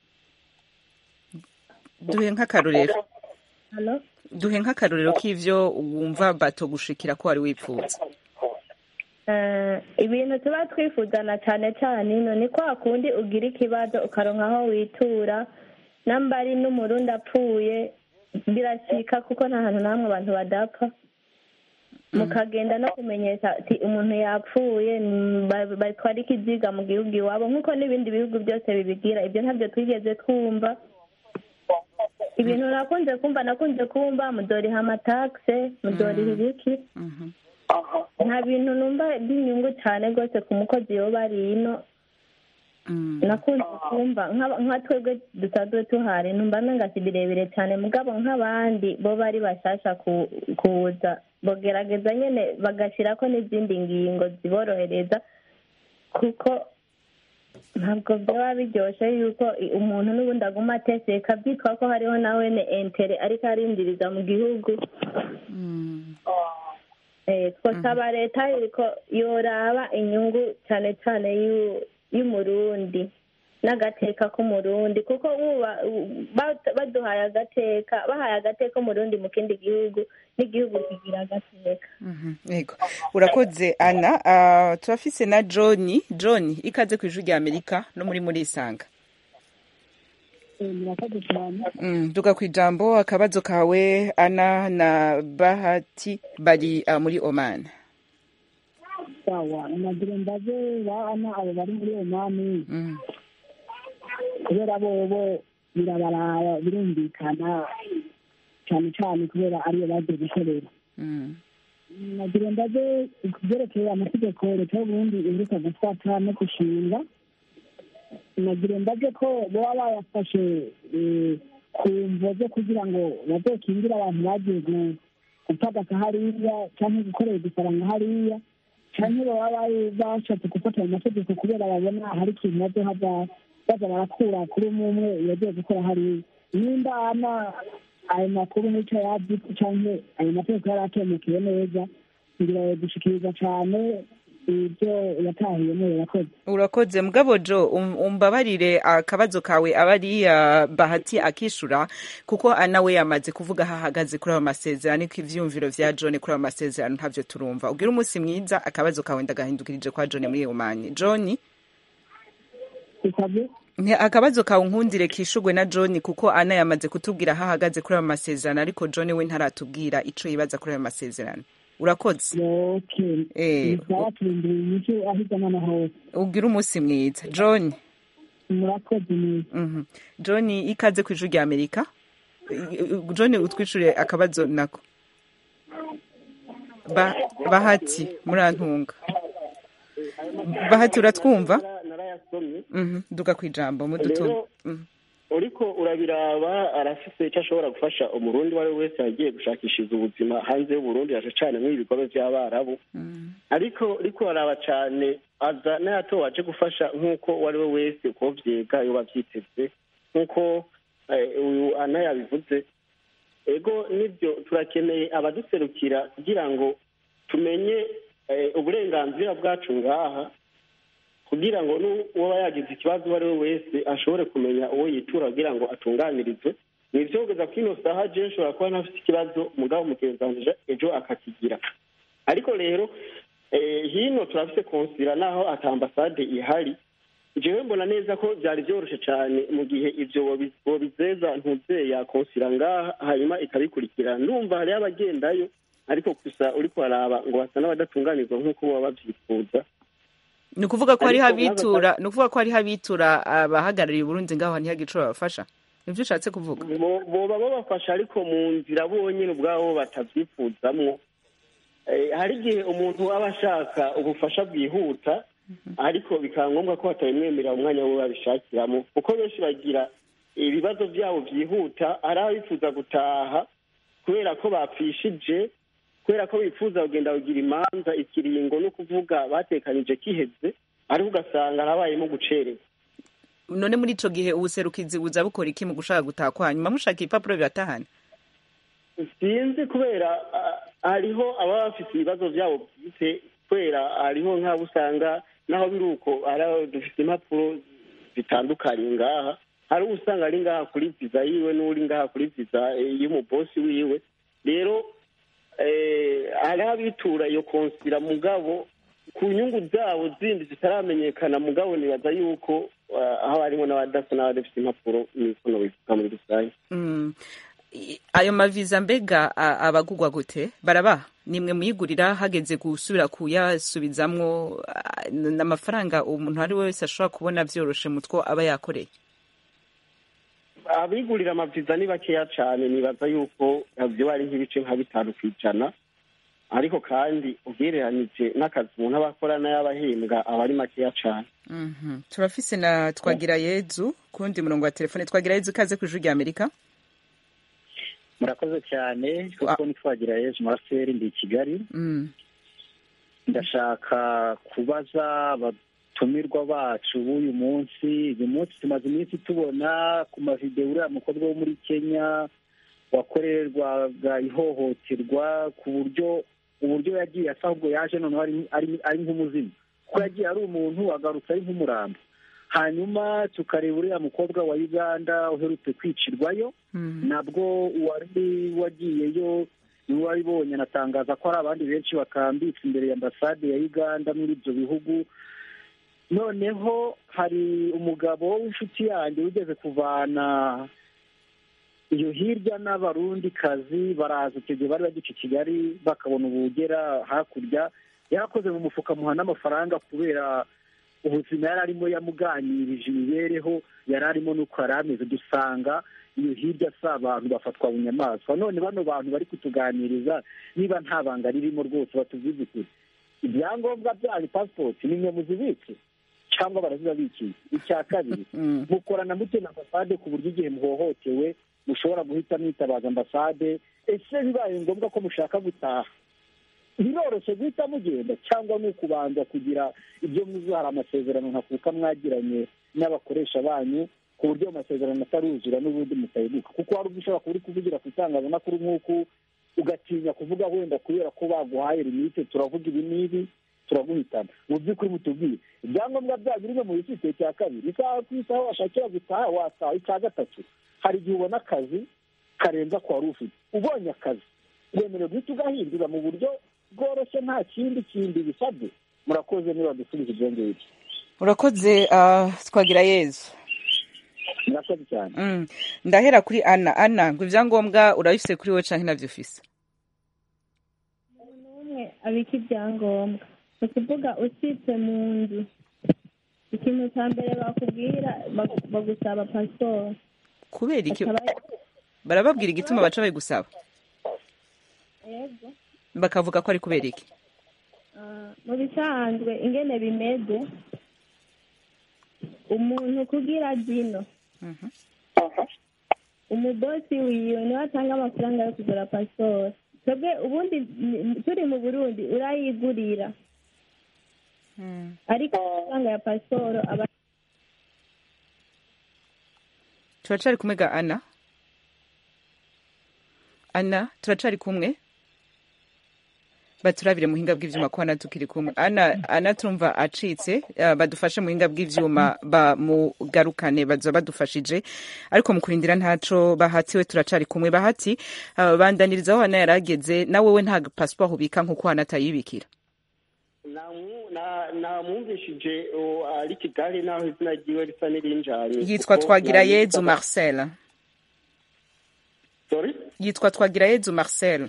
duhe nk'akarorero Halo? duhe nk'akarorero k'ivyo wumva bato gushikira ko wari wipfuza Eh, ibintu tuba twifuzana cyane cyane ino ni kwa kundi ugira ikibazo ukaronka aho witura namba ari n'umurundi apfuye birashika kuko nta hantu namwe abantu badapfa mukagenda no kumenyesha ati umuntu yapfuye mm, ba- batwara ikiziga mu gihugu iwabo nk'uko n'ibindi bihugu byose bibigira ibyo ntabyo twigeze twumva ibintu nakunze kumva nakunze kumva mudoriha amatakse mudoriha ibiki nta bintu numva by'inyungu cyane rwose ku mukozi yoba ari ino nakunze kumva nk'aba- nka twebwe dusanzwe tuhari numva menga si birebire cyane mugabo nk'abandi bo bari bashasha ku- kuza bogerageza nyene bagashirako n'izindi ngingo ziborohereza kuko ntabwo byaba biryoshe yuko i- umuntu n'ubundi aguma ateseka byitwa ko hariho nawe ne entere ariko arindiriza mu gihugu Eh, twasaba leta yuko yoraba inyungu cyane cyane y'u- y'umurundi n'agateka k'umurundi kuko buba ba- baduhaye agateka bahaye agateka umurundi mu kindi gihugu n'igihugu kigira agateka yego urakoze ana Ah, turafise na john john ikaze ku ijwi rya amerika no muri muri isanga murakoze cyane Mm, duga ku ijambo akabazo kawe ana na bahati bari ah, muri oman sawa nagira mbaze bana abo bari muri omani Mm, kubera bobo birabaraba birumvikana cyane cyane kubera ariyo bagiye gukorera mm, nagira mbaze ku byerekeye amategeko leta y'uburundi iheruka gufata no gushinga nagira mbaze ko baba bayafashe eh, ku mvo zo kugira ngo bazokingire abantu bagiye gu- gupagasa hariya cyangwa gukorera igifaranga hariya cyangwa baba bari bashatse gufata ayo mategeko kubera babona hari ikintu bazohava baza barakura kuri umwe umwe yagiye gukora hariya nimba ana ayo makuru n'icyo yabyitse cyangwa ayo mategeko yari akemukiye neza ngira dushikiriza cyane ibyo yatahiyemo yakoze urakoze mugabo jo um- umbabarire akabazo kawe abari ah, bahati akishura kuko ana we yamaze kuvuga aho ahagaze kuri ayo masezerano ko ivyumviro vya john kuri ayo masezerano ntavyo turumva ugira umunsi mwiza akabazo kawe ndagahindukirije kwa john muri oman john ikabye Nti akabazo kawe nkundire kishugwe na John kuko ana yamaze kutubwira aho ahagaze kuri ayo masezerano ariko John we ntaratubwira ico yibaza kuri ayo masezerano urakoze okay Eh, bisaba turindira inyishu aho igana na hose ugira umunsi mwiza John murakoze neza mhm John ikaze ku ijuru rya Amerika John utwicure akabazo nako ba, bahati murantunga bahati uratwumva narayasomye mhm duga ku ijambo mudutu Rero, mhm uriko urabiraba arafise icyo ashobora gufasha umurundi uwo ari we wese yagiye gushakishiriza ubuzima hanze y'uburundi yaje cane muri ibikorwa vy'abarabu ariko ariko araba cane aza n'ayato waje gufasha nk'uko uwo ari we wese uko vyega yoba vyiteze nk'uko eh, uyu ana yabivuze ego nibyo turakeneye abaduserukira kugira ngo tumenye eh, uburenganzira bwacu ngaha kugira ngo n'uwaba yagize ikibazo uwo ari we wese ashobore kumenya uwo yitura kugira ngo atunganirizwe ni ivyo kugeza kuri ino saha je nshobora kuba ntafite ikibazo mugabo mugenzi wanje ejo akakigira ariko rero eh, hino turafise konsira naho ata ambasade ihari jewe mbona neza ko vyari vyoroshe cane mu gihe ivyo bobi- bobizeza ntuzeya konsira ngaha hanyuma ikabikurikira ndumva hariho abagendayo ariko gusa uriko baraba ngo basa n'abadatunganizwa nk'uko baba bavyifuza ni ukuvuga ko hariho Ariko nk'aba- abitura ni ukuvuga ko hariho abitura abahagarariye uburundi ngaho ntihagire ico babafasha nivyo ushatse kuvuga Bo- boba babafasha ariko mu nzira bonyine ubwabo batavyifuzamwo Eh, hari igihe umuntu aba ashaka ubufasha bwihuta ariko bikaba ngombwa ko batabimwemerera umwanya we babishakiramo kuko benshi bagira ibibazo byabo byihuta hari abifuza gutaha kubera ko bapfishije kubera ko bifuza kugenda kugira imanza ikiringo no kuvuga batekanije kiheze ariko ugasanga harabayemo gucererwa none muri ico gihe ubuserukizi buza bukora iki mu gushaka gutaha kwanyu mushaka ibipapuro bibatahana sinzi kubera ah, hariho ababa bafite ibibazo byabo bwite kubera hariho nk'abo usanga naho biri uko hari aho dufite impapuro zitandukanye ngaha hari uwo usanga ari ngaha kuri viza yiwe n'uri ngaha kuri viza eh, y'umubosi wiwe rero eh, hariho abitura iyo konsira mugabo ku nyungu zabo zindi zitaramenyekana mugabo nibaza yuko ah, haba harimo n'abadasa n'abadafite impapuro niko nobivuga muri rusange Mm. I- ayo maviza mbega a- abagugwa gute baraba nimwe muyigurira hageze gusubira kuyasubizamwo a- n- n'amafaranga umuntu ari we wese ashobora kubona vyoroshe mutwo aba yakoreye abigurira amaviza ni bakeya cyane nibaza yuko vyoba ari nk'ibice nka bitanu ku ijana ariko kandi ugereranije n'akazi umuntu aba akora n'ay'abahembwa aba ari makeya cyane Mhm. turafise na twagira yezu kundi murongo wa telefone twagira yezu ikaze ku ijuru rya amerika murakoze cyane kuko nitwagira yezu maraseri ndi i kigali Mm. ndashaka kubaza abatumirwa bacu b'uyu munsi uyu munsi tumaze iminsi tubona ku mavidewo uriya mukobwa wo muri kenya wakorerwaga ihohoterwa ku buryo uburyo yagiye asa ahubwo yaje noneho ari- ari- ari nk'umuzimu kuko yagiye ari umuntu agarutse ari nk'umurambo hanyuma tukareba uriya mukobwa wa uganda uherutse kwicirwayo Mm. nabwo uwari wagiyeyo niwe wabibonye anatangaza ko hari abandi benshi bakambitse imbere ya ambasade ya uganda muri ibyo bihugu noneho hari umugabo w'inshuti yanjye wigeze kuvana iyo hirya n'abarundikazi baraza icyo gihe bari bagica i kigali bakabona ubugera hakurya yarakoze mu mufuka muha n'amafaranga kubera ubuzima yari arimo yamuganirije imibereho yari arimo n'uko yari ameze dusanga iyo hirya si abantu bafatwa bunyamaswa none bano bantu bari kutuganiriza niba nta banga ririmo rwose batubwize ukuri ibyangombwa byanyu pasipoti ni mwe muzibitse cyangwa barazibabikiye icya kabiri Mm. mukorana mute na ambasade ku buryo igihe muhohotewe mushobora guhita mwitabaza ambasade ese bibaye ngombwa ko mushaka gutaha biroroshye guhita mugenda cyangwa ni ukubanza kugira ibyo muzi hari amasezerano ntakuka mwagiranye n'abakoresha banyu ku buryo ayo masezerano ataruzura n'ubundi mutayibuka kuko hari ubwo ushobora kuba uri kuvugira ku itangazamakuru nk'uku ugatinya kuvuga wenda kubera ko baguhaye limite turavuga ibi n'ibi turaguhitana mu by'ukuri mutubwire ibyangombwa byanyu bimwe mu bifite cya kabiri isaha ku isaha washakira gutaha wataha icya gatatu hari igihe ubona akazi karenza ku wari ufite ubonye akazi wemerewe guhita ugahindura mu buryo bworoshye nta kindi kindi bisabwe murakoze niba dusubiza ibyo ngibyo urakoze ah, twagira yezu murakoze cyane Mm. ndahera kuri ana ana ngo ibyangombwa urabifise kuri wowe canke navyo ufise umwe abika ibyangombwa ni ukuvuga usitse mu nzu ikintu cya mbere bakubwira bagu- bagusaba pasiporo kubera iki Akaba- barababwira igituma baca babigusaba yego bakavuga ko ari kubera iki Ah, mu bisanzwe ingene bimeze umuntu kugira zino Mhm. umubosi wiwe niwe atanga amafaranga yo kugura pasiporo twebwe ubundi ni- turi mu burundi urayigurira ariko amafaranga ya pasiporo aba turacari kumwe ga ana ana turacari kumwe baturabire muhinga bw'ivyuma ko ana tukiri kumwe ana ana turumva acitse uh, badufashe muhinga bw'ivyuma bamugarukane baza badufashije ariko mu kurindira ntaco bahatiwe turacari kumwe bahati uh, bandanirizaho ana yarageze na wewe nta passport ubika nkuko ana atayibikira Namu- na- namwumvishije o, ari kigali naho izina ryiwe risa n'irinjanye yitwa kuko twagirayezu nari- marcel Sorry? yitwa twagirayezu marcel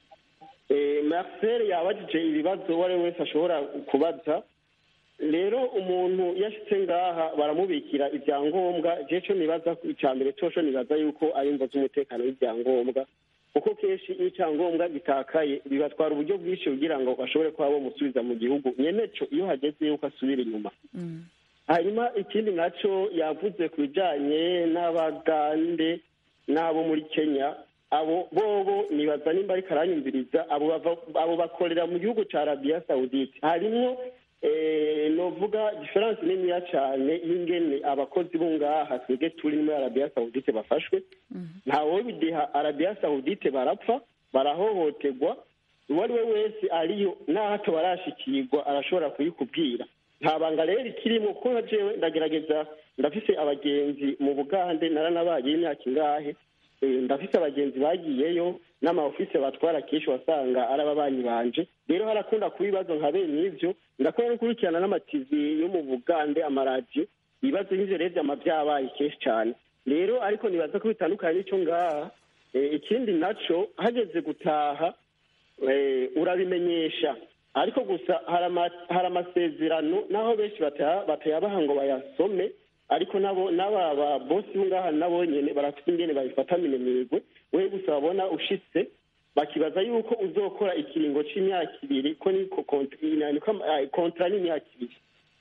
Eh, marcel yabajije ibibazo uwo ari we wese ashobora kubaza rero umuntu yashitse ngaha baramubikira ibyangombwa je co nibaza icya mbere coco nibaza yuko ari imvo z'umutekano w'ibyangombwa kuko kenshi iyo icyangombwa gitakaye bibatwara uburyo bwinshi kugira ngo bashobore kuba bomusubiza mu gihugu nyeneco iyo hageze yuko asubira inyuma hanyuma ikindi naco yavuze ku bijanye n'abagande n'abo muri kenya abo bobo nibaza nimba ariko aranyumviriza abo bava- abo bakorera mu gihugu ca arabiya sawudite harimwo eh, novuga diferanse niniya cane y'ingene abakozi bo ngaha twebwe turi muri arabiya sawudite bafashwe ntawe bideha arabiya sawudite barapfa barahohoterwa uwo ari we wese ariyo n'aho hato barashikirwa arashobora kuyikubwira nta banga rero ikirimo kuko nka jewe ndagerageza ndafise abagenzi mu bugande naranabaye imyaka ingahe Eh, ndafise abagenzi bagiyeyo n'amaofise batwara kenshi wasanga ari ababanyi banje rero harakunda kuba ibibazo nka bene ivyo ndakora no gukurikirana n'amativi yo mu bugande amaradiyo ibibazo nk'ivyo rero vyama vyabaye kenshi cane rero ariko nibaza ko bitandukanye n'ico ngaha Eh, ikindi naco hageze gutaha eh, urabimenyesha ariko gusa hari ama- hari amasezerano naho benshi bata- batayabaha ngo bayasome ariko nabo n'aba ba bosi bo ngaha nabo nyene barafite ingene babifata minemirwe we gusa babona ushitse bakibaza yuko uzokora ikiringo c'imyaka ibiri ko niko kont- ina- niko ama- ah, kontra n'imyaka ibiri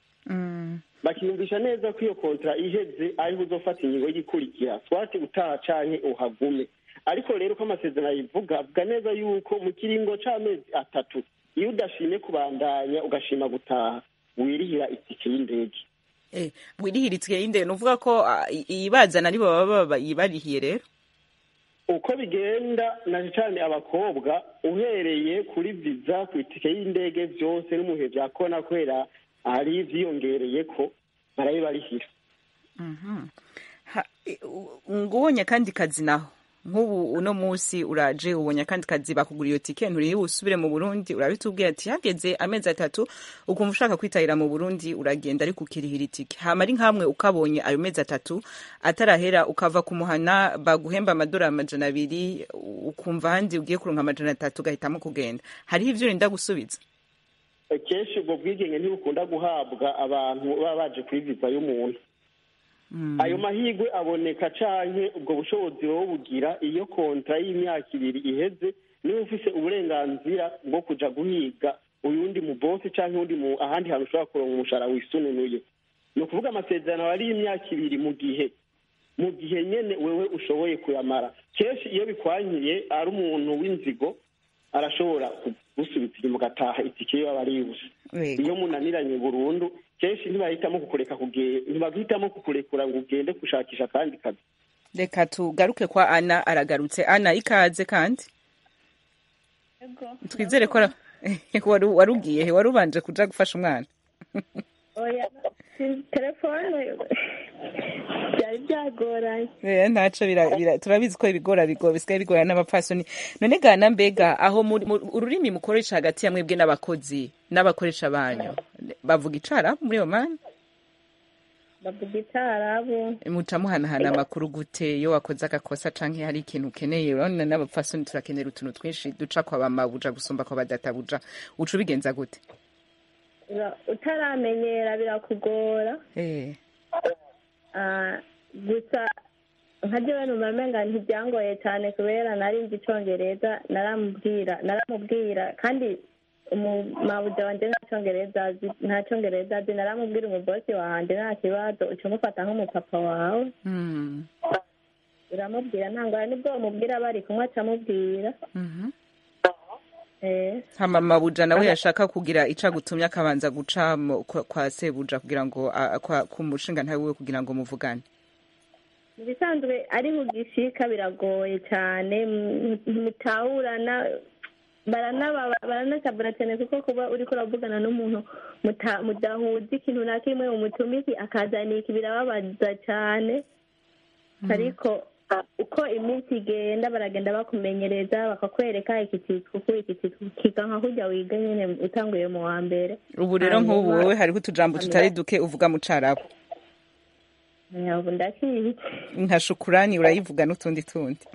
bakiyumvisha neza ko iyo kontra iheze ariho uzofata ingingo y'igikurikira swati utaha canke uhagume ariko rero ko amasezerano ayivuga avuga neza yuko mu kiringo c'amezi atatu iyo udashimye kubandanya ugashima gutaha wirihira itike y'indege Eh, wirihiritsiye y'indege nuvuga ko ah, i- iyibazana aribo baba bayibarihiye rero uko bigenda na cyane abakobwa uhereye kuri viza ku itike y'indege byose n'umuhe bya kona kubera hari ivyiyongereye ko barabibarihira Ha- i- u- ngo ubonye akandi kazi naho nk'ubu uno munsi uraje ubonye akandi kazi bakugura iyo tike nturiye usubire mu burundi urabitubwiye ati hageze amezi atatu ukumva ushaka kwitahira mu burundi uragenda ariko ukirihira itike hama ari nkamwe ukabonye ayo mezi atatu atarahera ukava ku muhana baguhemba amadolari amajana abiri ukumva ahandi ugiye kuronka amajana atatu ugahitamo kugenda hariho ivyo urinda gusubiza kenshi ubwo bwigenge ntibukunda guhabwa abantu baba baje kuri viza y'umuntu ayo mahirwe aboneka canke ubwo bushobozi wowe bugira iyo kontra y'imyaka ibiri iheze niba ufise uburenganzira bwo kuja guhiga uyundi mu bosi canke uwundi mu ahandi hantu ushobora kuronka umushahara wisununuye ni ukuvuga amasezerano ari y'imyaka ibiri mu gihe mu gihe nyene wewe ushoboye kuyamara kenshi iyo bikwankiye ari umuntu w'inzigo arashobora kugusubiza inyuma ugataha itike iyo aba ari yubusa Yego. iyo munaniranye burundu kenshi ntibahitamo kukureka kuge- ntibahitamo kukurekura ngo ugende gushakisha akandi kazi reka tugaruke kwa ana aragarutse ana ikaze kandi twizere ko ara- wari wari ugiye he wari ubanje kuja gufasha umwana oya si- telefone byari byagoranye Eh, ntaco bira- bira- turabizi ko ibigora bigo bisigaye bigora n'abapfasoni none gana mbega aho muri- mu- ururimi mukoresha hagati ya mwebwe n'abakozi n'abakoresha banyu bavuga icara muri iyo mani bavuga itarabu muca muhanahana amakuru gute iyo wakoze agakosa canke hari ikintu ukeneye urabona n'abapfasoni turakenera utuntu twinshi duca kwa bamabuja gusumba kwa badatabuja uca ubigenza gute Ura- utaramenyera birakugora Eh, Ah, gusa nka jewe numva menga ntibyangoye cyane kubera nari nzi icongereza naramubwira naramubwira kandi umumabuja wanje nta congereza azi nta congereza azi naramubwira umubosi wanje nta kibazo uca umufata nk'umupapa wawe hmm. uramubwira ntangora nibwo bamubwira bari kumwe acamubwira eh hama mabuja nawe yashaka kugira ico agutumye akabanza guca mu- kwa, kwa sebuja kugira ngo a- kwa, ku mushinga ntawe wiwe kugira ngo muvugane mu bisanzwe ari bugishika biragoye cyane mu- mutahurana baranababa baranasabana cyane kuko kuba uriko uravugana n'umuntu muta- mudahuza ikintu na kimwe umutumiki akazana iki birababaza cyane ariko uko iminsi igenda baragenda bakumenyereza bakakwereka iki cyitwa uku iki cyitwa uku, kiga nka kurya wiga nyine utanguye mu wa mbere ubu rero nk'ubu Hanyuma- wowe hariho utujambo tutari duke uvuga mu carabo Eh, ubu ndakizi nka shukurani urayivuga n'utundi tundi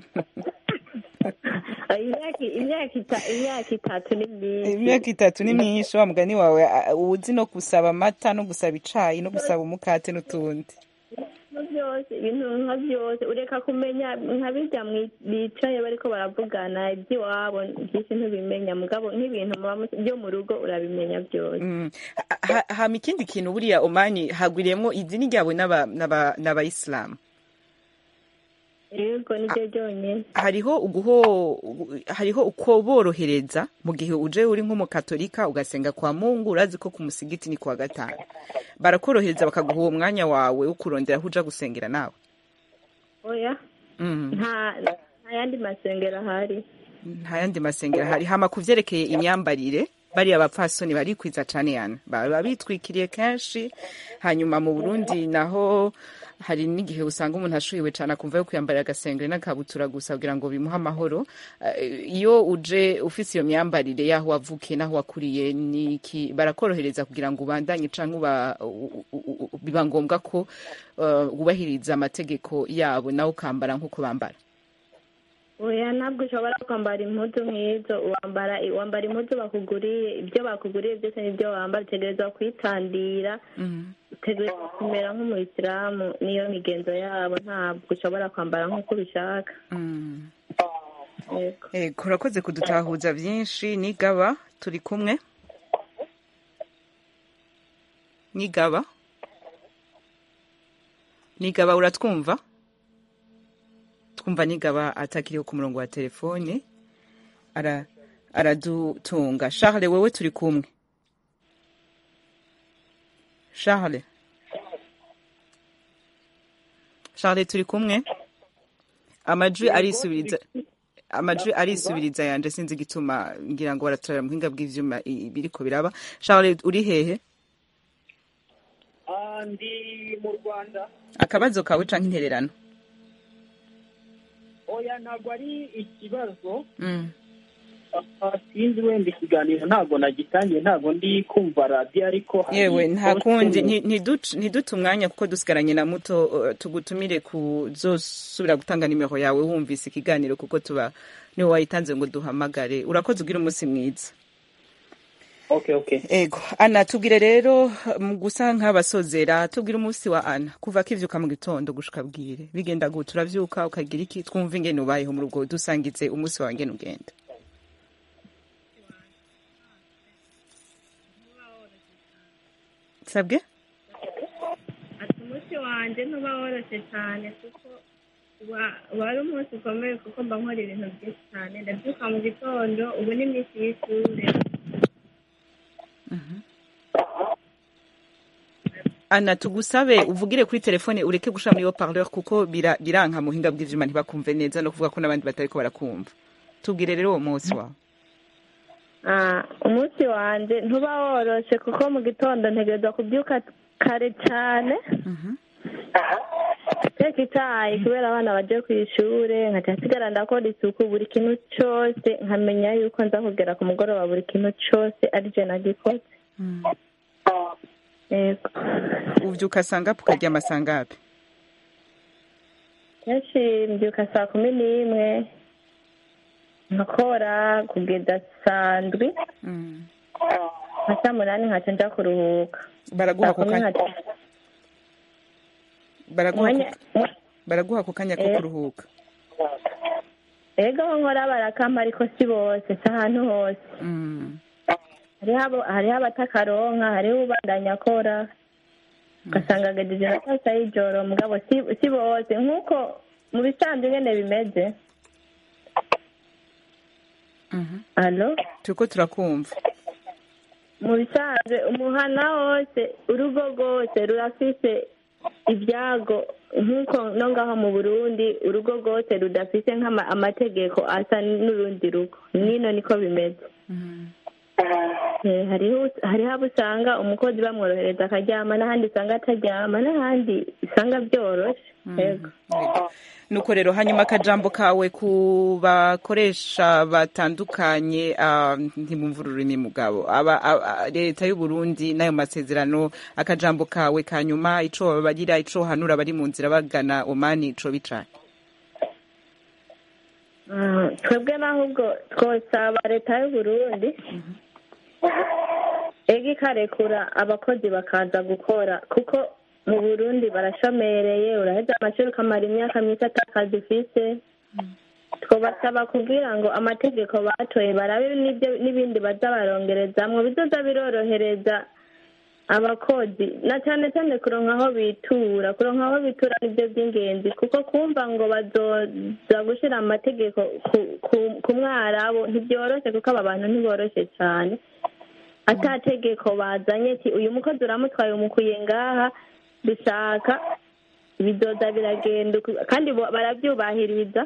imyaka imyaka ita- imyaka itatu ni myinshi imyaka itatu ni myinshi wa mugani wawe a- uzi no gusaba amata no gusaba icayi no gusaba umukate n'utundi nka byose ibintu nka byose ureka kumenya nka bijya mwi- bicaye bariko baravugana iby'iwabo byinshi ntubimenya mugabo nk'ibintu muba mu- byo mu rugo urabimenya byose Mm. Ha- ha- hama ikindi kintu buriya omani hagwiriyemwo idini ryabo n'aba- n'aba- n'abayisilamu yego nibyo byonyine hariho uguho hariho uko borohereza mu gihe uje uri nk'umukatolika ugasenga kwa mungu urazi ko ku musigiti ni kuwa gatanu barakorohereza bakaguha uwo mwanya wawe wo kurondera aho uja gusengera nawe oya Mm. nta nta yandi masengero ahari nta yandi masengero hari hama ku vyerekeye imyambarire bariya bapfasoni barikwiza cane yana baba bitwikiriye kenshi hanyuma mu burundi naho hari n'igihe usanga umuntu ashuhiwe cane akumva yo kwiyambarira agasengere n'akabutura gusa kugira ngo bimuhe amahoro Eh, iyo uje ufise iyo myambarire y'aho wavukiye n'aho wakuriye niki barakorohereza kugira ngo ubandanye canke uba- u- u- u- biba ngombwa ko eh, wubahiriza amategeko yabo nawe ukambara nk'uko bambara oya ntabwo ushobora kwambara impuzu nk'izo wambara wambara impuzu bakuguriye ibyo bakuguriye byose nibyo wambara utegerezwa kwitandira utegerezwa kumera nk'umuyisilamu niyo migenzo yabo ntabwo ushobora kwambara nk'uko ubishaka Mm. yego Ego urakoze kudutahuza byinshi nigaba turi kumwe nigaba nigaba uratwumva twumva nigaba atakiriho ku murongo wa telefone ara aradutunga Charles wewe turi kumwe Charles Charles turi kumwe amajwi arisubiriza amajwi arisubiriza yanje sinzi igituma ngira ngo baratorera muhinga bw'ivyuma i- biriko biraba Charles uri hehe Ah, ndi mu rwanda akabazo kawe canke intererano oya ntabwo ari ikibazo mm. Ah, sinzi wenda ikiganiro ntabwo nagitangiye ntabwo ndi kumva radiyo ariko hari yewe nta poste kundi mu- nti- ntiduce ntiduce umwanya kuko dusigaranye na muto uh, tugutumire kuzosubira gutanga nimero yawe wumvise ikiganiro kuko tuba niwe wayitanze ngo duhamagare urakoze ugira umunsi mwiza okay okay ego ana tubwire rero mu gusa nk'abasozera tubwire umunsi wa ana kuva kivyuka mu gitondo gushika bwire bigenda gute uravyuka ukagira iki twumva ingene ubayeho mu rugo dusangize umunsi wawe ngene ugenda sabwe ati umunsi wanjye ntuba woroshye cyane kuko uba- uba ari umunsi ukomeye kuko mba nkora ibintu byinshi cyane ndabyuka mu gitondo ubu ni iminsi y'ishuri ana tugusabe uvugire kuri telefone ureke gushira muri haut-parleur kuko bira- biranka muhinga bw'ivyuma ntibakumve neza no kuvuga ko n'abandi batariko barakumva tubwire rero uwo munsi wawe Ah, umunsi wanjye ntuba woroshye kuko mu gitondo ntegereza kubyuka kare cyane teka icyayi kubera abana bagiye ku ishuri nkajya nsigara ndakora isuku buri kintu cyose nkamenya yuko nza kugera ku mugoroba buri kintu cyose ari je nagikoze yego uvyuka sangapi ukaryama sangapi kenshi mbyuka saa kumi n'imwe nkakora kugeza saa ndwi nka saa munani nkaca nja kuruhuka baraguha saa ako kumi kanya nkaca baraguha ako- Mwanya- baraguha ako kanya ko Eh. kuruhuka ego aho nkora barakampa ariko si bose si ahantu hose Mm. hariho abo- hariho abatakaronka hariho ubandanya akora ugasanga agejeje na saa sita y'ijoro mugabo si si bose nk'uko mu bisanzwe ingene bimeze alo turiko turakumva mu bisanzwe umuhana wose urugo rwose rurafise ibyago nk'uko no ngaho mu burundi urugo rwose rudafise nk'amategeko asa n'urundi rugo nino niko bimeze Eh, hariho hariho abo usanga umukozi bamworohereza akaryama n'ahandi usanga ataryama n'ahandi usanga byoroshe yego nuko rero hanyuma akajambo kawe ku bakoresha batandukanye ah, ntimumva ururimi mugabo aba aba- leta y'u Burundi n'ayo masezerano akajambo kawe kanyuma ico babarira ico hanura bari mu nzira bagana omani ico bicanye Mm, twebwe n'ahubwo twosaba leta y'u burundi ega ikarekura abakozi bakaza gukora kuko mu burundi barashomereye uraheza amashuri ukamara imyaka myinshi atakazi ufise twabasaba kugira ngo amategeko batoye barabe n'ibyo n'ibindi baza barongerezamwo bizoza birorohereza abakozi na cyane cyane kuronka aho bitura kuronka aho bitura nibyo by'ingenzi kuko kumva ngo bazoza gushyira amategeko ku- ku- ku mwarabu ntibyoroshye kuko aba bantu ntiboroshye cyane ata tegeko bazanye ati uyu mukozi uramutwaye umukuye ngaha dushaka bizoza biragenda uku- kandi bo- barabyubahiriza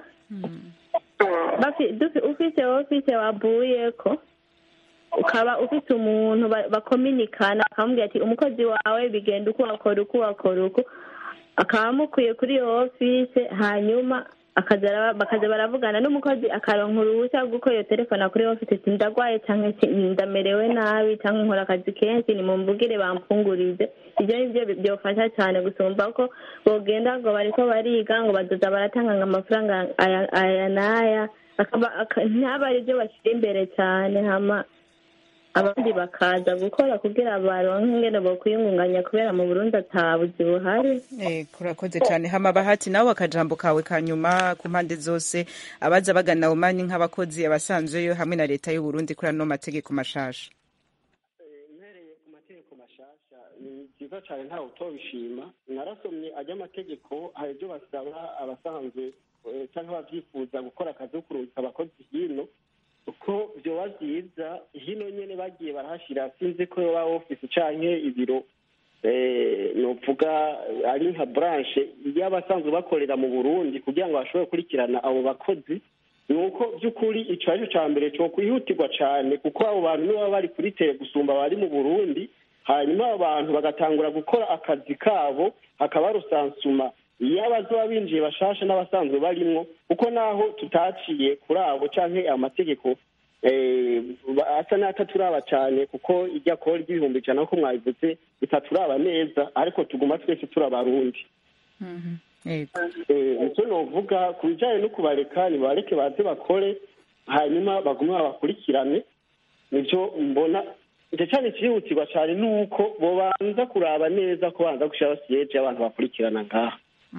Bafi- dufi- ufise ofise wavuyeko ukaba ufite umuntu ba- bakominikana akamubwira ati umukozi wawe bigenda uko wakora uko wakora uko akaba amukwiye kuri iyo ofise hanyuma akaza ara- bakaza baravugana n'umukozi akaronka uruhushya rwo gukorera telefone kuri ofise ati ndagwaye cyangwa se ndamerewe nabi cyangwa nkora akazi kenshi nimumbugire bampfungurize ibyo ni byo byofasha cyane gusumba ko bogenda ngo bariko bariga ngo bazoza baratanga ngo amafaranga aya aya n'aya akaba aka- ntabe ari byo bashyira imbere cyane hama abandi bakaza gukora kugira baronke ingene bokwiyungunganya kubera mu burundi atabuzi buhari Eh, kurakoze cyane hama bahati nawe akajambo kawe kanyuma ku mpande zose abaza bagana omani nk'abakozi abasanzweyo hamwe na leta y'u Burundi kuri ano mategeko mashasha mpereye ku mategeko mashasha ni byiza cyane ntawe utobishima narasomye ajya amategeko hari ibyo basaba abasanzwe eh, cyangwa ababyifuza gukora akazi ko kurungika abakozi hino uko byoba byiza hino nyine bagiye barahashyira sinzi ko yoba ofisi canke ibiro eh, novuga ari nka branche y'abasanzwe bakorera mu burundi kugira ngo bashobore gukurikirana abo bakozi ni uko by'ukuri icyo ari cyo cya mbere cyo kwihutirwa cyane kuko abo bantu nibo baba bari kuri tere gusumba abari mu burundi hanyuma abo bantu bagatangura gukora akazi kabo hakaba rusansuma iyo abazoba binjiye bashasha n'abasanzwe barimwo kuko naho tutaciye kuri abo canke amategeko eh, ba- asa n'ataturaba cyane kuko ijya kora ry'ibihumbi ijana nk'uko mwabivuze bitaturaba neza ariko tuguma twese turi abarundi Yego. Eh, icyo novuga ku bijyanye no kubareka nibareke baze bakore hanyuma bagume babakurikirane nibyo mbona icyo cyane cyihutirwa cyane ni uko bobanza kuraba neza ko banza gushyiraho siyeje y'abantu bakurikirana ngaha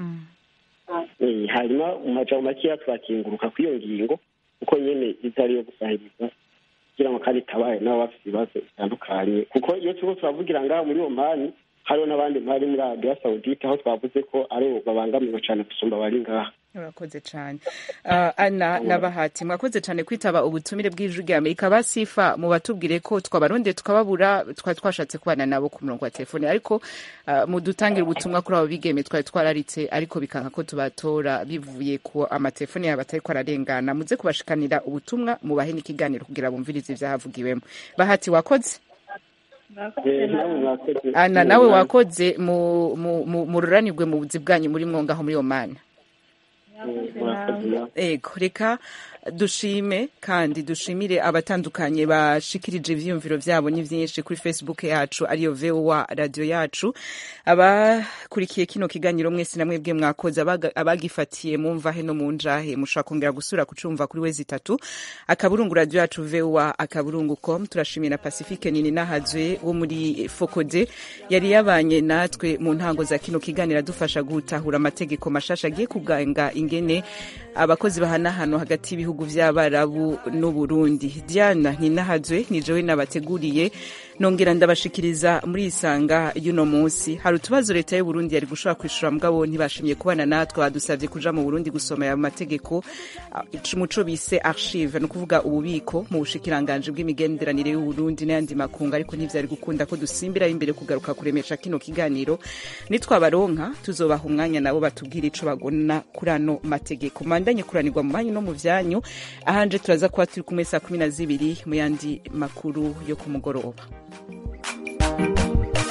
Eh, hanyuma mu majambo makeya turakinguruka kuri iyo ngingo kuko nyine izo ariyo gusahiriza kugira ngo kandi itabaye nabo bafite ibibazo bitandukanye kuko iyo turiko turavugira ngaha muri omani hariho n'abandi mpari muri arabiya sawudite aho twavuze ko aribo babangamiwe cyane gusumba abari ngaha urakoze cyane uh, ana na bahati mwakoze cyane kwitaba ubutumire bw'ijwi rya amerika basifa mu batubwire ko twabarondeye tukababura twari twashatse kubana nabo ku murongo wa telefone ariko uh, mudutangire ubutumwa kuri abo bigeme twari twararitse ariko bikanga ko tubatora bivuye ku amatelefone yabo atari ko ararengana muze kubashikanira ubutumwa mubahe n'ikiganiro kugira bumvirize ibyahavugiwemo bahati wakoze Eh, namwe mwakoze. ana nawe wakoze mu, mu, mu, mu ruranirwe mu buzi bwanyu muri mwongaho muri omani Eh, mwakoze namwe. ego reka dushime kandi dushimire abatandukanye bashikirije ivyiyumviro vyabo ni vyinshi kuri facebook yacu ariyo voa radio yacu abakurikiye kino kiganiro mwese namwe bwe mwakoze abaga- abagifatiye mumva he no mu njahe mushobora kongera gusura kucumva kuri wezi itatu akaburungu radio yacu voa akaburungu com turashimira pacifique nini nahazwe wo muri fokode yari yabanye natwe mu ntango za kino kiganiro adufasha gutahura amategeko mashasha agiye kuganga ingene abakozi bahanahano hagati y'ibihugu vy'abarabu n'uburundi diana ninahazwe ni jewe nabateguriye nongera ndabashikiriza muri isanga y'uno munsi hari utubazo leta y'uburundi yari gushobora kwishura mugabo ntibashimye kubana natwe badusavye kuja mu burundi gusoma aya mategeko muco bise archive ni ukuvuga ububiko mu bushikiranganji bw'imigenderanire y'uburundi n'ayandi makungu ariko ntivyari gukunda ko dusimbira imbere kugaruka kuremesha kino kiganiro nitwabaronka tuzobaha umwanya nabo batubwira ico bagona kuri ano mategeko mandanye kuranirwa mu banyu no mu vyanyu ahanje turaza kuba turi kumwe saa kumi na zibiri mu yandi makuru yo ku mugoroba